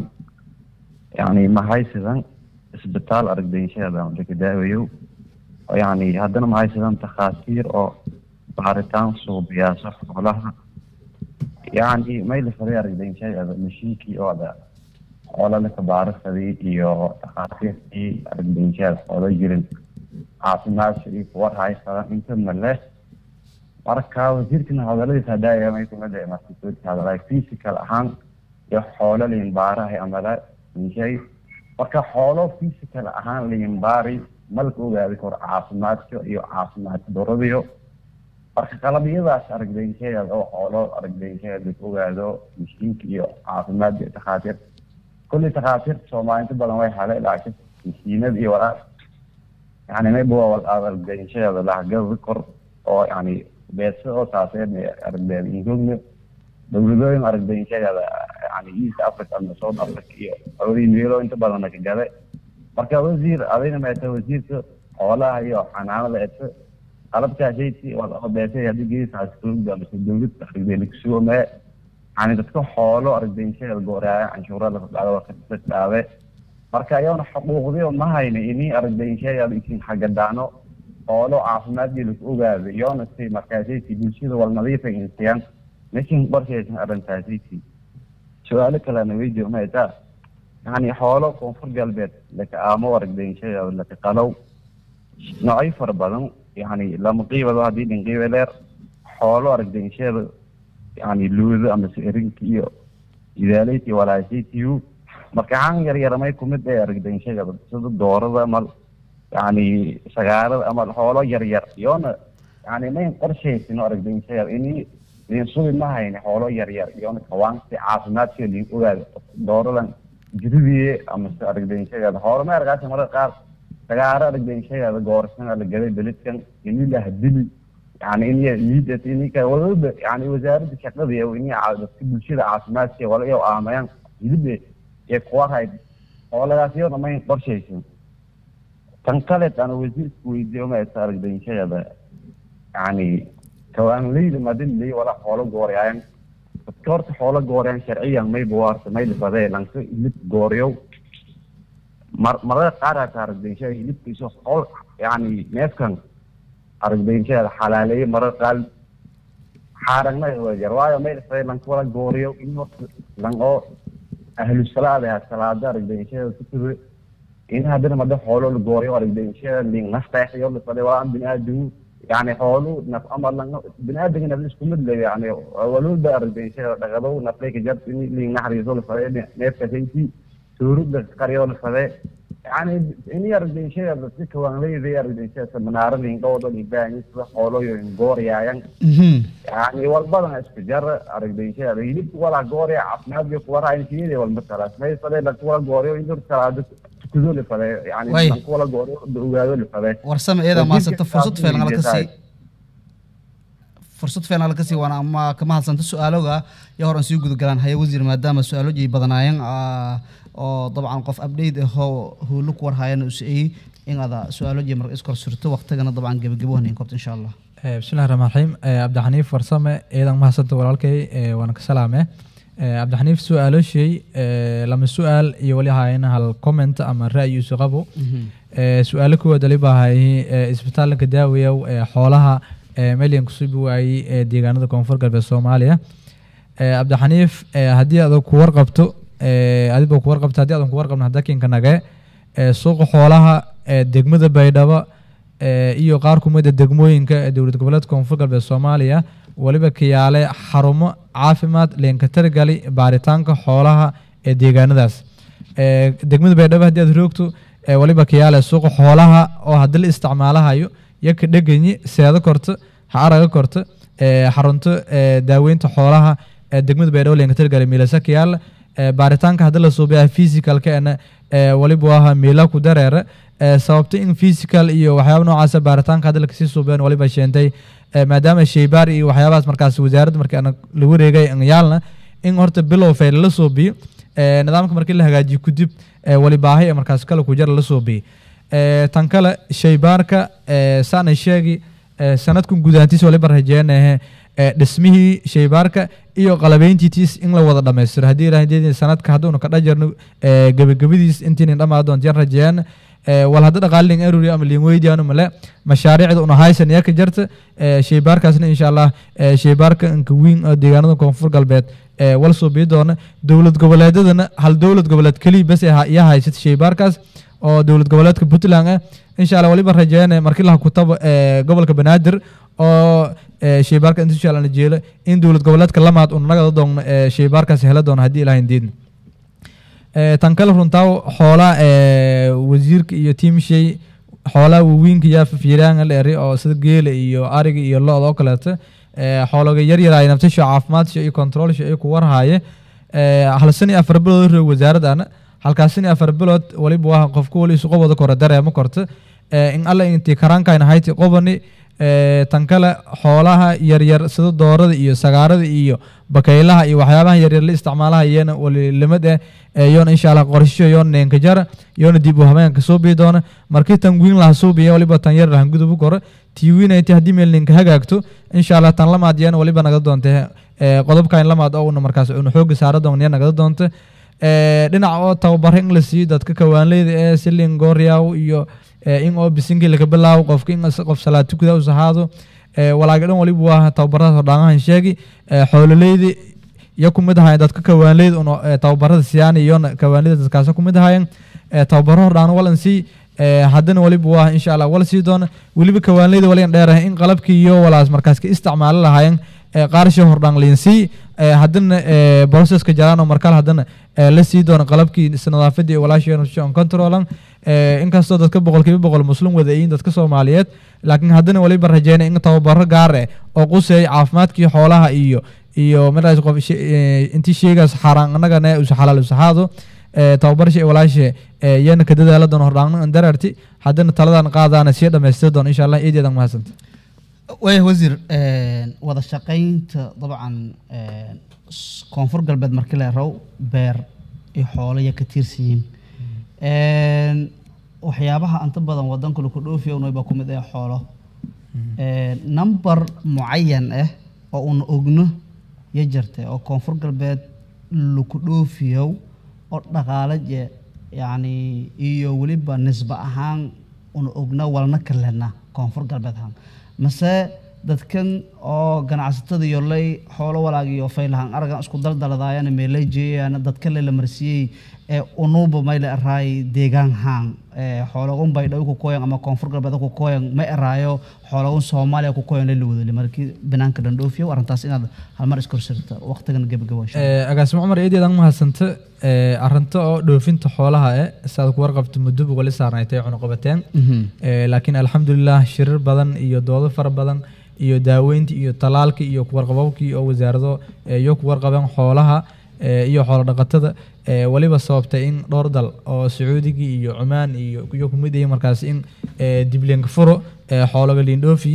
[SPEAKER 6] yani ma haysadan isbitaal aragdaynshada laga daawayo oo yani haddana ma haysadan takhaatiir oo baaritaan suubiyaasa xoolaha yani mayla faday aragdaynshada mashiinkii oo ada xoola laka baarisaday iyo takhaatiirtii aragdaynshada xoola jirin caafimaadka iyo kuwar haysadan inta male marka wasiirkana hadaladiisa hadaayaa may kumada markasoodka hadalay physical ahaan iyo xoolo liimbaaraha amala inshay marka xoolo physical ahaan liimbaari malka ogaadi karo caafimaadka iyo caafimaad daradiyo marka qalabyadaas aragdaynshayada oo xoolo aragdaynshayada la ogaado mishiinka iyo caafimaadka iyo takhaatiir kulli takhaatiirta soomaali inta badan way hale laakiin mishiinada iyo walaal yani mayba waa aragdaynshayada lahagada kor oo yani beesa oo taaseen aragdeeda ingogna dowladooyin aragdaynshayada yani east africa ama south africa iyo awdii meelo inta badan ka gale marka wasiir adayna meeta wasiirka xoolaha iyo xanaanada eta qalabkaashayti oo beesay haddii geesaas dowladda ama dowlad aragdeena kusugo mee yani dadka xoolo aragdaynshayada gooraaya canshuura laga qaado waa ka dhaabe marka ayagana xuquuqdiyo ma hayna ini aragdaynshayada isin xagadaano xoolo caafimaadkii lagu ogaado iyoona si markaasaysi bulshada wal nadiifa insiyaan meeshin qorshaysan arrintaasaysi su-aalo kalena weydiyo maytaa yani xoolo koonfur galbeed laka aamo aragdaynshada laka qalow noocyo fara badan yani lama qiibado haddii dhin qiiba leer xoolo aragdaynshada yani luudo ama serinka iyo idaaleyta iyo walaasaytiyu marka xaan yar yaramay kumid ee aragdaynshada sida doorada mal yani sagaarada ama xoolo yar yar iyoona yani mayn qorshaysino aragdaynshada ini liin subi ma hayni xoolo yar yar iyoona kawaansi caafimaadkiyo liin ogaado dooradan jiridiye ama se aragdaynshada xoolo ma argaasa mararka qaar sagaaro aragdaynshada goorsan la galay beledkan ini la hadili yani in liidat inika wadada yani wasaaradda shaqada iyo ini dadka bulshada caafimaadkiya wala iyo aamayaan hilibe iyo kuwa hayd xooladaas iyoona mayn qorshaysin tan kaleed aan wasiirka weydiiyo ma esa aragdaynshada yani kawaanleyda madinley wala xoolo goorayaan dadka horta xoolo goorayaan sharciyan mayba waarta mayla fadee lanka hilib gooriyow mar marada qaar hata aragdaynshada hilibkiisa xool yani neefkan aragdaynshada xalaaleeye marada qaar xaaragna jar waayo mayla fadee lanka wala gooriyo in horta lan oo ahlu salaada salaada aragdaynshada kutube in haddana mada xoolo la gooriyo aragdaynshada ling naftaexyo la fadee waa biniaadamu yani xoolu naf ama lang biniaadanka naf isku mid le yani walulba aragdaynshada dhaqadow nafleyka jart in ling naxariiso la fadee neefka sayti suurudda qaryo la fadee yani ini aragdaynshada dadka kawaanleyda aragdaynshada manaara lingawada libaani sida xooloyo gooriyaayan yani walbadan isku jar aragdaynshada hilibka wala gooriya caafimaadka kuwaraansiyada walma kalaas may fadee dadka wala gooriyo in salaada tukudo la fadee yani
[SPEAKER 1] Way.
[SPEAKER 6] dadka wala gooriyo ogaado la fadee
[SPEAKER 1] warsame iyada maasanta fursad
[SPEAKER 6] Wasiirka
[SPEAKER 1] fiican ala kasii
[SPEAKER 6] tahay.
[SPEAKER 1] fursad fiican ala kasii waana ama kama hadsanta su-aaloga iyo horan sii gudagalaan haya wasiir maadaama su-aaloji badanaayeen ah, oo dabcan qof update ahoo howlo ku warhayan usayey in ada su-aalo jee marka iskor surto waqtigana dabcan gebagabo hanin kobta insha allah
[SPEAKER 2] Eh, bismillahi raxmaan raxiim Eh, cabdixaniif farsame ciidan mahadsanta walaalkay eh, waana ka salaame Eh, cabdixaniif su-aaloshey eh, lama su-aal iyo wali haayana hal comment ama ra'yi isu qabo Eh, su-aalo kuwaad wali baa hayay eh, isbitaalka daawayow ee xoolaha eh, melyan kusubi waayey ee deegaanada koonfur galbeed soomaaliya Eh, cabdixaniif eh, haddii aad ku warqabto eh, adiba ku warqabto haddii aadan ku warqabno hadda kinka nage eh, suuqa xoolaha ee degmada baydhabo eh, iyo qaar kumida degmooyinka ee dowlad goboleedka koonfur galbeed soomaaliya waliba kiyaale xarumo caafimaad leenka targali baaritaanka xoolaha ee deegaanadaas Eh, degmada baydhabo haddii aad roogto eh, waliba kiyaale suuqa xoolaha oo haddii la isticmaalahayo yaka dheganyi seedo korto ha araga korto eh, xarunto eh, daaweynta xoolaha ee degmada baydhabo leenka targali miilasa kiyaale Eh, baaritaanka haddii la suubiyaa physicalkeena eh, waliba waa miila ku dareere eh, sababta in physical iyo waxyaaba noocaasa baaritaanka haddii lakasii suubeen waliba sheentay eh, maadaama sheybaar iyo waxyaabahaas markaas wasaaradda markii aan la wareegay aan yaalna in horta bilow fayl la suubiyo eh, nidaamka markii la hagaajiyo kadib eh, wali baahi ee markaas kale ku jara la suubiyo Eh, tan kale sheybaarka eh, saana sheegi eh, sanadkan gudaantiisa waliba rajeenahe eh, dhismihii sheybaarka iyo qalabeyntiitiis in la wada dhammaystiro haddii ilahay sanadka hadduunu ka dhajarno eh, gebagabadiis intiinin dhammaa doontiyan rajeeyaan eh, wal hadda dhaqaalin eruri ama liin weydiyaanu male mashaariicda una haysan yaa ka jarta eh, sheybaarkaasna insha allah eh, sheybaarka inka wiin oo deegaanada koonfur galbeed eh, wal suubiyi doona dowlad goboleedadana hal dowlad goboleed keliya bas yaa haysata sheybaarkaas oo dowlad goboleedka puntland ah insha allah waliba rajeeyana markii laha kutabo eh, gobolka banaadir oo eh, sheybaarka inta insha allah na jeelo in dowlad goboleedka lamaad una nagada doonno eh, sheybaarkaas hela doono haddii ilahayn diidna Eh, tan kale runtaa xoolaa eh, wasiirka iyo tiimshay xoolaha waaweynka yaa fiiraanga la eri oo sida geela iyo ariga iyo lo-da oo kaleeto eh, xoolaga yaryaraay naftasha caafimaadka iyo controlsha ay ku warhaaye eh, hal san iyo afar bilood roog wasaaradana halkaas san iyo afar bilood waliba waa qofku wali isu qobada kora dareemo korta eh, in alla intii karaankaayna hayti qobani eh, tan kale xoolaha yaryar sida doorada iyo sagaarada iyo bakaylaha iyo waxyaabaha yaryar la isticmaalaha iyana wali limad eh eh, yoona insha allah qorsho yoona neenka jara yoona dib u habeenka soo bii doona markii tan wiin laha soo biya waliba tan yar lahan gudub u koro tii wiinayti haddii meel ninka hagaagto insha allah tan lamaad iyana waliba nagada doonta eh, qodobkan lamaad oo una markaas una xooga saara doon iya nagada doonta Eh, dhinaca oo tababaro in la siiyo dadka kawaanleyda ee silin gooryaw iyo eh, in oo bisinkii laga bilaabo qofka in is- qof salaad tukuda us ahaado eh, walaaga dhan waliba waa tababaradaas oo dhaangahan sheegi eh, xoololeydi iyo kumid ahayen dadka kawaanleyda un eh, tababarada siyaan iyona kawaanleyda dadkaas kumid ahayen eh, tababaro hordhaan walan sii eh, haddana waliba waa insha allah wala sii doona weliba kawaanleyda waligan dheerahay in qalabkii iyo walaas markaas ka isticmaali lahaayeen eh, qaarsha hordhaan liinsii eh, haddana eh, processka jaraan oo markale haddana eh, la sii doono qalabkii is- nadaafadii iyo walaashii on controlan eh, inkastoo dadka boqolkiiba boqol muslim wada yihiin dadka soomaaliyeed laakiin haddana waliba rajeynay in tababaro gaar eh oo quseey caafimaadkii xoolaha iyo iyo markaas qof she- eh, intii sheegaas xaaraan annagana us xalaal usaxaado eh, tababarshi walaashe eh, iyana ka dadaala doon hordhaangna dararti haddana taladan qaadaana sii dhamaystiri doon insha allah iideedan mahadsanta
[SPEAKER 1] waaya wasiir een, wada shaqaynta dabcan een, s- koonfur galbeed markii la raw beer iyo xoolo ya ka tiirsan yihiin waxyaabaha anta badan wadanka laku dhoofiya unay baa ku mid ah xoolo Een, number mucayan ah oo una ogno ya jirtay oo koonfur galbeed laku dhoofiyo oo dhaqaale je yacni iyo weliba nisba ahaan una ogna walna kalena koonfur galbeed ahaan mase dadkan oo ganacsatada yolay xoolo walaag iyo faylahan aragan isku daldaladaayana meelay jeeyaan dadka le la marsiiyey ee unuba mayle araay deegaan haan ee xoolagun baydhabo ku koyan ama koonfur galbeed ku koyan ma eraayo xoolagun soomaaliya ku koyan la wadali markii banaanka dhandhoofiyo arrintaas inaad halmar iskorsirta waqtigan gebagabo
[SPEAKER 2] Eh, agaasimo cumar eedeedan mahadsanta eh, arrinta oo dhoofinta xoolaha eh saad ku warqabto muddo wali saarnaytay cunuqabateen Eh, laakiin alxamdulilah shirir badan iyo doodo fara badan iyo daaweyntii iyo talaalkii iyo kuwarqababkii oo wasaarado eh, iyo kuwarqabeen xoolaha eh, iyo xoolo dhaqatada eh, waliba sababtay in dhowr dal oo sacuudigii iyo cumaan iyo iyo kumid yihiin markaas in eh, dib liinka furo eh, xoolaga liindhoofi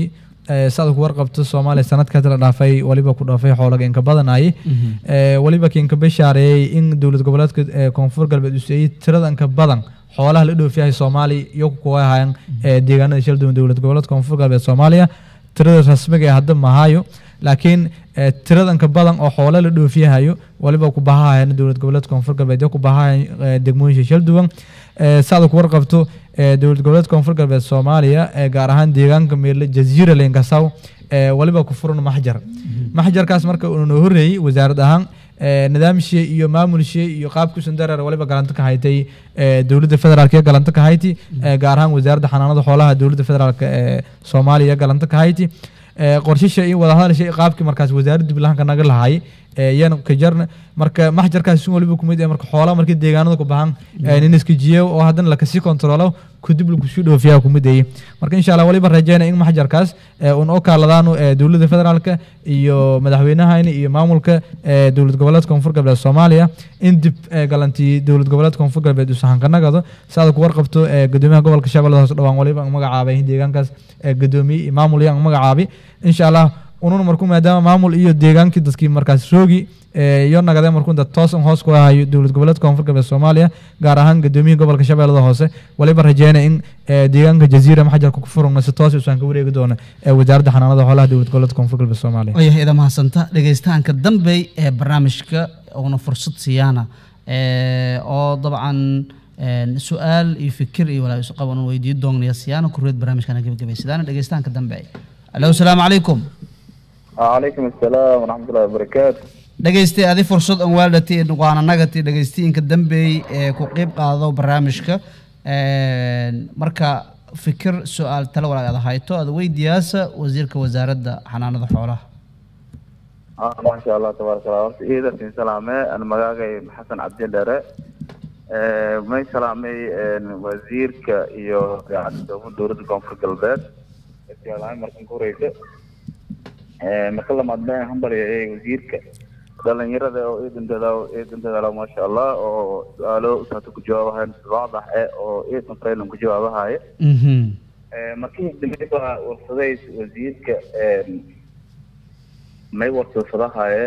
[SPEAKER 2] saad ku warqabto soomaaliya sanadkaas la dhaafay waliba ku dhaafay xoolaga inka badanayay waliba kinka bashaareeyey in dowlad goboleedka ee koonfur galbeed uu siiyey tirada inka badan xoolaha la dhoofiyahay soomaaliya iyo kuwa ahayan deegaanada shal duwan dowlad goboleedka koonfur galbeed soomaaliya tirada rasmiga ee hadda mahayo laakiin tiradanka badan oo xoolo la dhoofiyahayo waliba ku bahahayan dowlad goboleedka koonfur galbeed iyo ku bahahayan degmooyinka shal duwan saada ku warqabto dowlad goboleedka koonfur galbeed soomaaliya gaar ahaan deegaanka meele jaziira lengasaw waliba ku furan maxjar maxjarkaas marka uu noo horreeyey wasaarad ahaan nidaamshii iyo maamulshii iyo qaabkiisun dareer waliba galanta ka haytay dowladda federaalk iyo galanta ka hayti gaar ahaan wasaaradda xanaanada xoolaha dowladda federaalk ee soomaaliya galanta ka hayti qorshisha iyo wadahadalsha qaabkii markaas wasaaradda diblahanka naga lahaay yan ka jarna marka maxjarkaas sun waliba kumid marka xoolaha markii deegaanada ku baxan nin iska jiyo oo haddana lakasii kontrolo kadib lakusii dhoofiyaa kumid ayey marka insha allah waliba rajeyna in maxjarkaas un oo kaaladaanu dowladda federaalka iyo madaxweynahayna iyo maamulka dowlad goboleedka koonfur galbeed soomaaliya in dib galantii dowlad goboleedka koonfur galbeed uu sahankanagado saada ku warqabto gudoomiyaha gobolka shabeellada hoose dhawaan waliba ang magacaabay deegaankaas gudoomiye iyo maamul iyo ang magacaabay insha allah unun marku maadaama maamul iyo deegaankii dadkii markaas roogi iyo nagadee markuu dad toos un hoos ku hayo dowlad goboleedka koonfur galbeed soomaaliya gaar ahaan gudoomiyihii gobolka shabeellada hoose waliba rajeyna in deegaanka jaziira maxjarka ku furugna si toos usaan ka wareegi doono wasaaradda xanaanada xoolaha dowlad goboleedka koonfur galbeed soomaaliya
[SPEAKER 1] wayahay ida mahadsanta dhegeystahanka dambe ee barnaamijka una fursad siyaana oo dabcan su-aal iyo fikir iyo walaa isu qaban weydiin doonaya siyaana kureed barnaamijkana gebagabaysadaan dhegeystahanka dambe alo asalaamu calaykum
[SPEAKER 7] وعليكم السلام ورحمة الله وبركاته
[SPEAKER 1] dhegeystay adi fursad aan waaldhati waana nagati dhegeystiinka dambeey ee ku qeyb qaado barnaamijka marka fikir su-aal tale walaag aad hayto aad weydiyaasa wasiirka wasaaradda xanaanada xoolaha
[SPEAKER 7] آه ما شاء الله تبارك الله horta iida siin salaame aan magaagay xasan cabdi dhere may salaamay wasiirka iyo dowladda koonfur galbeed markan ku horeysa marka lamaad baan hambalyayay wasiirka dhalinyarada oo iidan dadaalo iidan dadaalo maasha allah oo su-aalo saata ku jawaabahayan waadax eh oo iidan training ku jawaabahaya markii dambe baa warsaday wasiirka may warsadfadahaye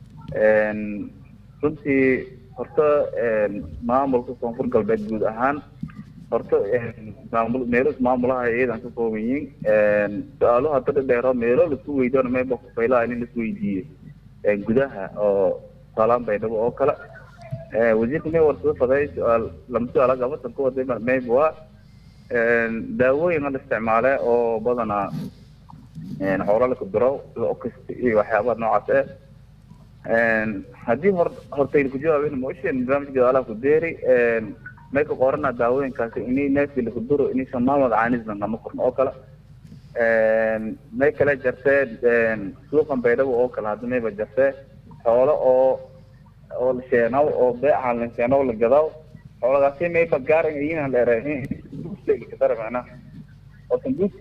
[SPEAKER 7] runtii horta maamulka koonfur galbeed guud ahaan horta maamul meelo maamulaha iyadan ka kooban yihiin su-aalo hadda dhadheero meelo laisku weydiyo mayba kufaylaha in laisku weydiiyey gudaha oo saalaan baydhabo oo kale wasiirka may warsado faday su-aal lama su-aala gabasan ku waday mayba waa daawooyin la isticmaale oo badanaa xoolo la kudiro sida okist iyo waxyaabaha noocaas eh haddii hor hortayna ku jawaabeen mooshen barnaamijka gadaalaha ku deeri may ka qorana daawooyinkaasi inay neefkii laku duro inaysan maamad caanisna nama korno oo kale may kale jartee suuqan baydhabo oo kale hadda mayba jartee xoolo oo oo la sheenow oo beecan la sheenow la gadaw xooladaasi mayba gaaran iyinan dheereen kadara macnaha oo sanduuq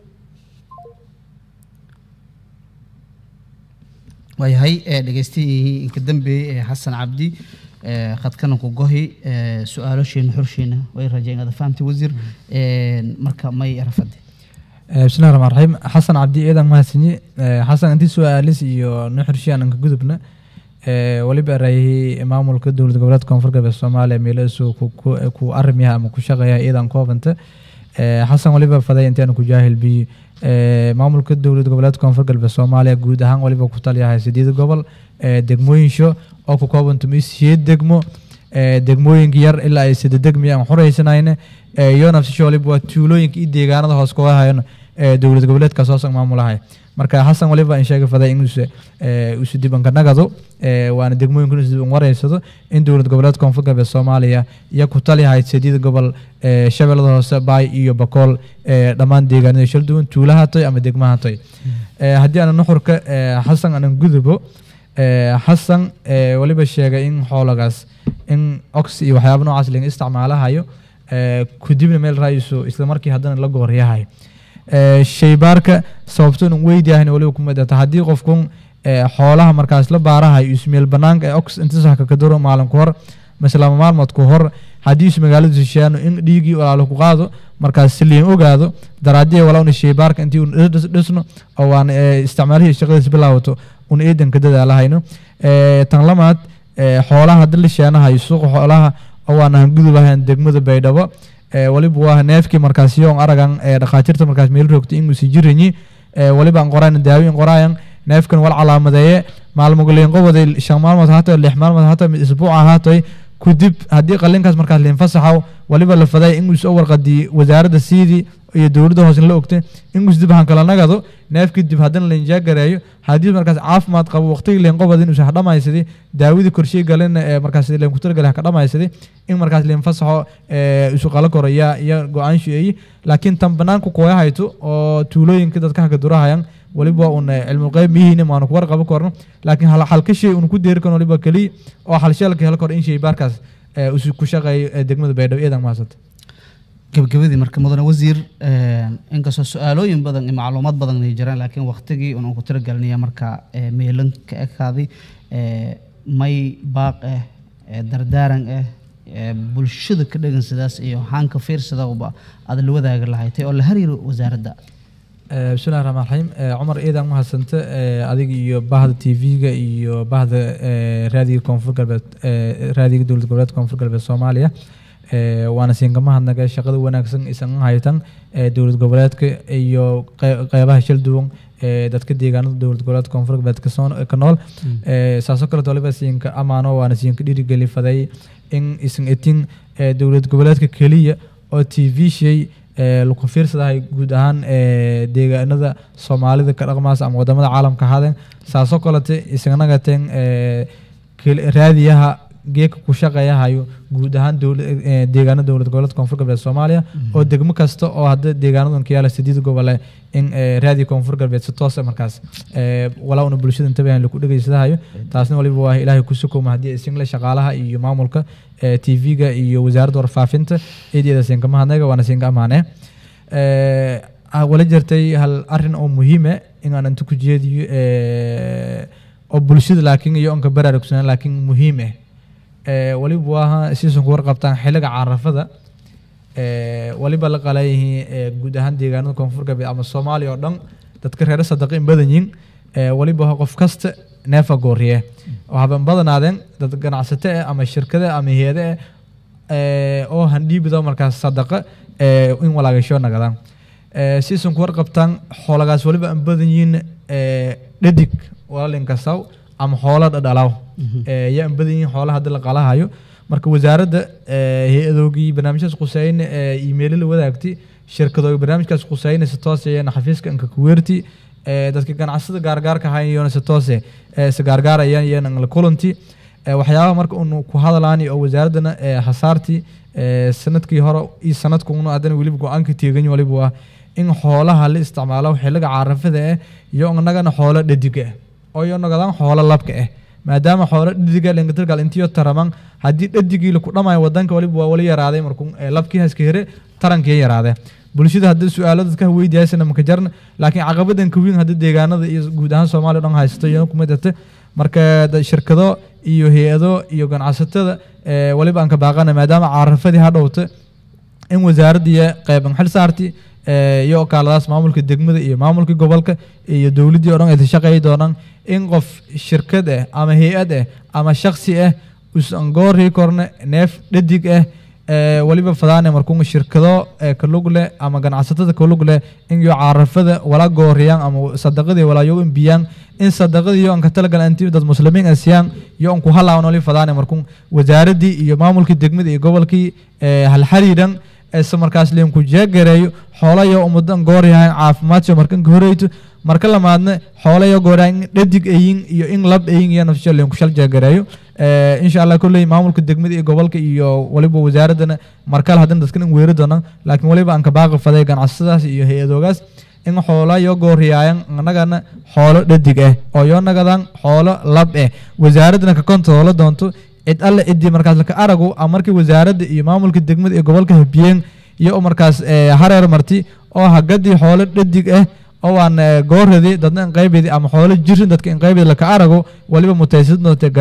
[SPEAKER 1] waayahay dhegeystihii inka dambeeyey ee xasan cabdi khadkana ku gohi su-aalosheena xorsheena way rajeen inaad fahamtay wasiir marka may rafade
[SPEAKER 2] bismillahi raxmaan raxiim xasan cabdi eedan mahadsanyi xasan intii su-aalis iyo nuxurshi aan ka gudubna waliba raayihii maamulka dowlad goboleedka koonfur galbeed soomaaliya meelahaasu ku arimiyaha ama ku shaqeeya eedan koobanta xasan waliba faday intaanu ku jaahil biyo maamulka dowlad goboleedka koonfur galbeed soomaaliya guud ahaan waliba ku taliyahay sideed gobol degmooyinsho oo ku koobantumay siyeed degmo degmooyinka yar ilaa ay sida degmi aan xuraysanayna iyo nafsisho waliba waa tuulooyinka iyo deegaanada hoos kuga hayan dowlad goboleedkaas hoosan maamulahay marka xasan waliba in sheega faday in isu dibanka nagado waana degmooyinku isu diban wareysado in dowlad goboleedka koonfur galbeed soomaaliya iyo ku taliyahay sideed gobol shabeellada hoose baay iyo bakool dhammaan deegaanada shal duwan tuulaha toy ama degmaha toy haddii aan nuxurka xasan aanan gudubo xasan waliba sheegay in xoolagaas in ox iyo waxyaaba noocaas laga isticmaalahayo kudibna meel raayso isla markii haddana la gooryahayo shaybaarka sababto inuu weydiyahan waliba ku midata haddii qofkun xoolaha markaas la baarahayo ismeel banaanka ee ox inta sax ka duro maalin ku hor maslama maalmood ku hor haddii is magaalada shisheeyaan in dhiigii walaalo ku qaado markaas si liin ogaado daraadiya walaa sheybaarka intii un dhis- dhisno oo waan eh, isticmaalihii shaqadiis bilaawato un eedan ka dadaalahayno Eh, tan lamaad eh, xoolaha hadii la sheenahayo suuqa xoolaha oo waan aan gudubahayn degmada baydhabo Eh, waliba waa neefkii markaas yoon aragan eh, dhakhaatiirta markaas meel rogta inuu si jiranyi Eh, waliba aan qoraan daawiin qoraayan neefkan wal calaamadeeye maalmogoleen qoboday shan maalmood haato lix maalmood haato mid isbuuc ahaatoy kudib haddii qalinkaas markaas liin fasaxaw waliba la faday in soo warqadii wasaaradda siidii iyo dowladda hoose la ogtay in dib han kala nagado neefkii dib haddana la injaagareeyo haddii markaas caafimaad qabo waqtigii liin qobad inuu sax dhamaysaday daawadii korshey galin ee markaas liin kutargale ka dhamaysaday in markaas liin fasaxo ee isu qala koro yaa iyo go-aan sheeyey laakiin tan banaanku kooya hayto oo tuulooyinka dadka haka durahayan waliba un cilmu qeyb mihiina maanu ku warqabo korno laakiin hal halka shay un ku deeri karno waliba keliya oo halsheelka hel kor in shay baarkaas ee isu ku shaqeeyo ee degmada baydhabo iyadan maasanta
[SPEAKER 1] gabagabadii marka mudane wasiir een, inkastoo su-aalooyin badan iyo macluumaad badan ay jiraan laakiin waqtigii un ku tiragelinaya marka ee, meelan ka ekaaday ee, may baaq ah ee, dardaaran ah ee, bulshada ka dhegan sidaas iyo haanka fiirsadaba aad la wadaagi lahayd oo la hariiro wasaaradda
[SPEAKER 2] Eh, bismillahi raxmaan raxiim Eh, cumar ciidan mahadsanta eh, adiga iyo bahda t v-ga iyo bahda eh, raadiga koonfur galbeed eh, raadiga dowlad goboleedka koonfur galbeed soomaaliya Eh, waana siinka mahadnaga shaqada wanaagsan isan haytan eh, dowlad goboleedka iyo qey- qeybaha shil duwan ee dadka deegaanada dowlad goboleedka koonfur galbeed ka soo- ka nool Eh, saasoo kaleeto waliba siinka amaano waana siinka dhiirigeli faday in isan etin eh, dowlad goboleedka keliya oo t v shay ee lagu fiirsadahay guud ahaan ee deegaanada soomaalida ka dhaqmaas ama wadamada caalamka ahaadeen saasoo kalete isaganaga teen ee kel- raadiyaha geeka ku shaqeeyahayo guud ahaan dowla- ee, deegaanada dowlad goboleedka koonfur galbeed soomaaliya oo degmo kasta oo hadda deegaanadan ka yaala sideed gobole in ee, raadiyo koonfur galbeed si toosa markaas ee, walaa una bulshada intabahan lagu dhegeysadahayo taasna waliba waa ilaahay ku sukuma haddii isingle shaqaalaha iyo maamulka ee, t v-ga iyo wasaaradda warfaafinta eedeeda siinka mahadnaga waana siinka amaanee Eh, ah, wala jirtay hal arin oo muhiime in aan inta ku jeediyo eh, oo bulshada laakiin iyo onka baraarugsanaan laakiin muhiim ah Eh, waliba waa siisan ku warqabtaan xiliga carafada Eh, waliba la qalayihiin eh, guud ahaan deegaanada koonfur galbeed ama soomaaliya oo dhan dadka reer sadaqa in badan yihiin Eh, waliba waa qof kasta neefa gooriye waxaban badanaadeen dad ganacsato ah ama shirkado ah ama hayade ah eh, oo handhiibida markaas sadaqa eh, in walaagasho nagadaan Eh, siisan ku warqabtaan xoolagaas waliba aan badan yihiin eh, dhadig walaalinkasaw ama xoolo dhadhalaw Eh, yaa aan badan yihiin xoolaha hadda la qalahayo marka wasaaradda eh, hay-adoogii barnaamijyaas quseyne ee iimaylo la wadaagtay shirkadooga barnaamijkaas quseyne si toos ayana xafiiska anka kuweerti eh, dadka ganacsada gaargaarka ahayn si toose eh, si gaargaarayaan iyana la kulanti Eh, waxyaabaha marka unu ku hadalaani oo wasaaraddana eh, hasaartii eh, sanadkii hore iyo sanadkuna haddana weliba go-aanka teegan waliba waa in xoolaha la isticmaalo xiliga carafada ah iyo inagana xoolo dhadig ah oo iyo nagadaan xoolo labka ah maadaama xoolo dhadiga lengatirgal intiyo taraman haddii dhadigii laku dhamayo wadanka waliba waa wali yaraaday markuu eh, labkii haska here tarankii yaraade bulshada haddii su-aalo dadka weydiyaasana maka jarna laakiin caqabadan ka weyn haddii deegaanada iyo guud ahaan soomaaliya o dhan haysato iyo kuma jirta marka da- shirkado iyo hay-ado iyo ganacsatada eh, waliba aan ka baaqana maadaama carafadii ha dhowta in wasaaraddiiya qeyban xil saarti eh, iyo okaaladaas maamulka degmada iyo maamulka gobolka iyo dowladdii o dhan ay shaqeey doonaan in qof shirkad ah ama hay-ad ah ama shaksi ah usan goorii korne neef dhadig ah eh, waliba fadaane markuu shirkado eh, ka lug leh ama ganacsatada ka lug leh in iyo carafada wala gooriyaan ama sadaqadii wala yo biyaan in sadaqadii iyo an ka talagalan intii dad muslimiin ah siiyaan iyo an ku halaawan wali fadaane markuu wasaaraddii iyo maamulkii degmada iyo gobolkii eh, hal xiriiran ese markaas liinku jeegareeyo xoolayo ummadan gooryahan caafimaadso markan ka horeyto marka lamaadna xoolayo gooryahan in dhadig ayin iyo in lab ayin iyo nafsho liinku shal jeegareeyo Eh, insha allah kolley maamulka degmada iyo gobolka iyo waliba wasaaraddana markale haddana dadkan in weeri doonaan laakiin waliba aan ka baaqi faday ganacsadaas iyo hay-adoogaas in xoola yo gooriyaayan anagana xoolo dhadig ah oo yo nagadaan xoolo lab ah wasaaraddana ka kontoola doonto cid alle ciddii markaas laka aragu ama markii wasaaradda iyo maamulka degmada iyo gobolka habiyeen iyo oo markaas eh, hareer marti oo hagadii xoolo dhadig ah oo aan eh, gooradi dadna in qaybedi ama xoolo jirin dadka in qaybedi laka arago waliba mutaysid doonte ganaax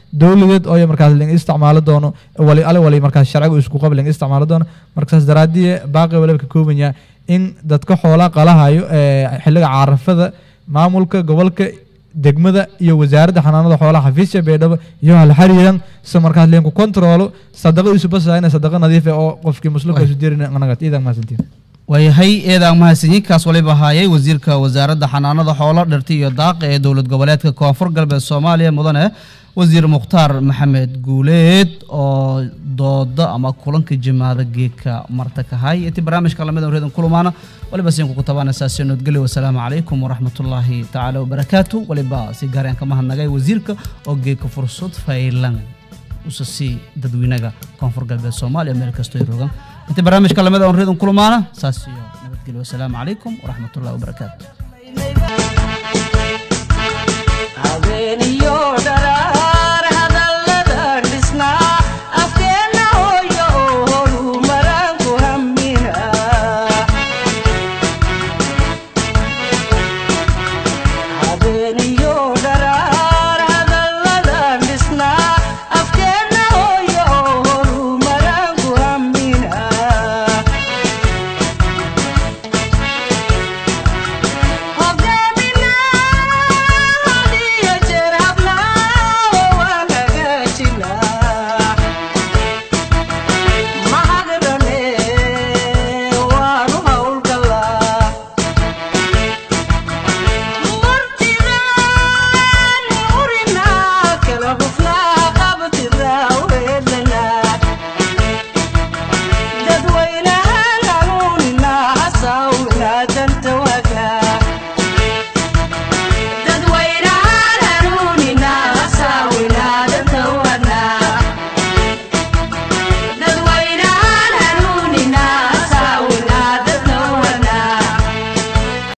[SPEAKER 2] dowladeed oo markaas ling isticmaalo doono wali ale wali markaas sharciga isku qab ling isticmaalo doono markaas daraadiye baaqi waliba ka kooban yahay in dadka xoolaha qalahayo ee xilliga caarafada maamulka gobolka degmada iyo wasaaradda xanaanada xoolaha xafiisya beedhabo iyo hal xariiran si markaas leenku kontroolo sadaqa isu basayna sadaqa nadiif ah oo qofkii muslimka isu dirin anaga iidan maasantiin
[SPEAKER 1] waayahay eedaan mahadsanyiinkaas waliba ahaayay wasiirka wasaaradda xanaanada xoolo dhirta iyo daaqa ee dowlad goboleedka koonfur galbeed soomaaliya mudane wasiir mukhtaar maxamed guuleed oo dooda ama kulanka jimaada geedka marta kahay intii barnaamijka lamid reedan kulumaana waliba siin kugu tabaanaysaa nabadgelyo wasalaamu calaykum waraxmatullaahi tacaala wabarakaatu waliba si gaareen ka mahadnagay wasiirka oo geedka fursad faylan usa sii dadweynaga koonfur galbeed soomaaliya meel kastoo ay rogan intii barnaamijka lamid reedan kulumaana saas iyo nabadgelyo wasalaamu calaykum waraxmatullaahi wabarakaatu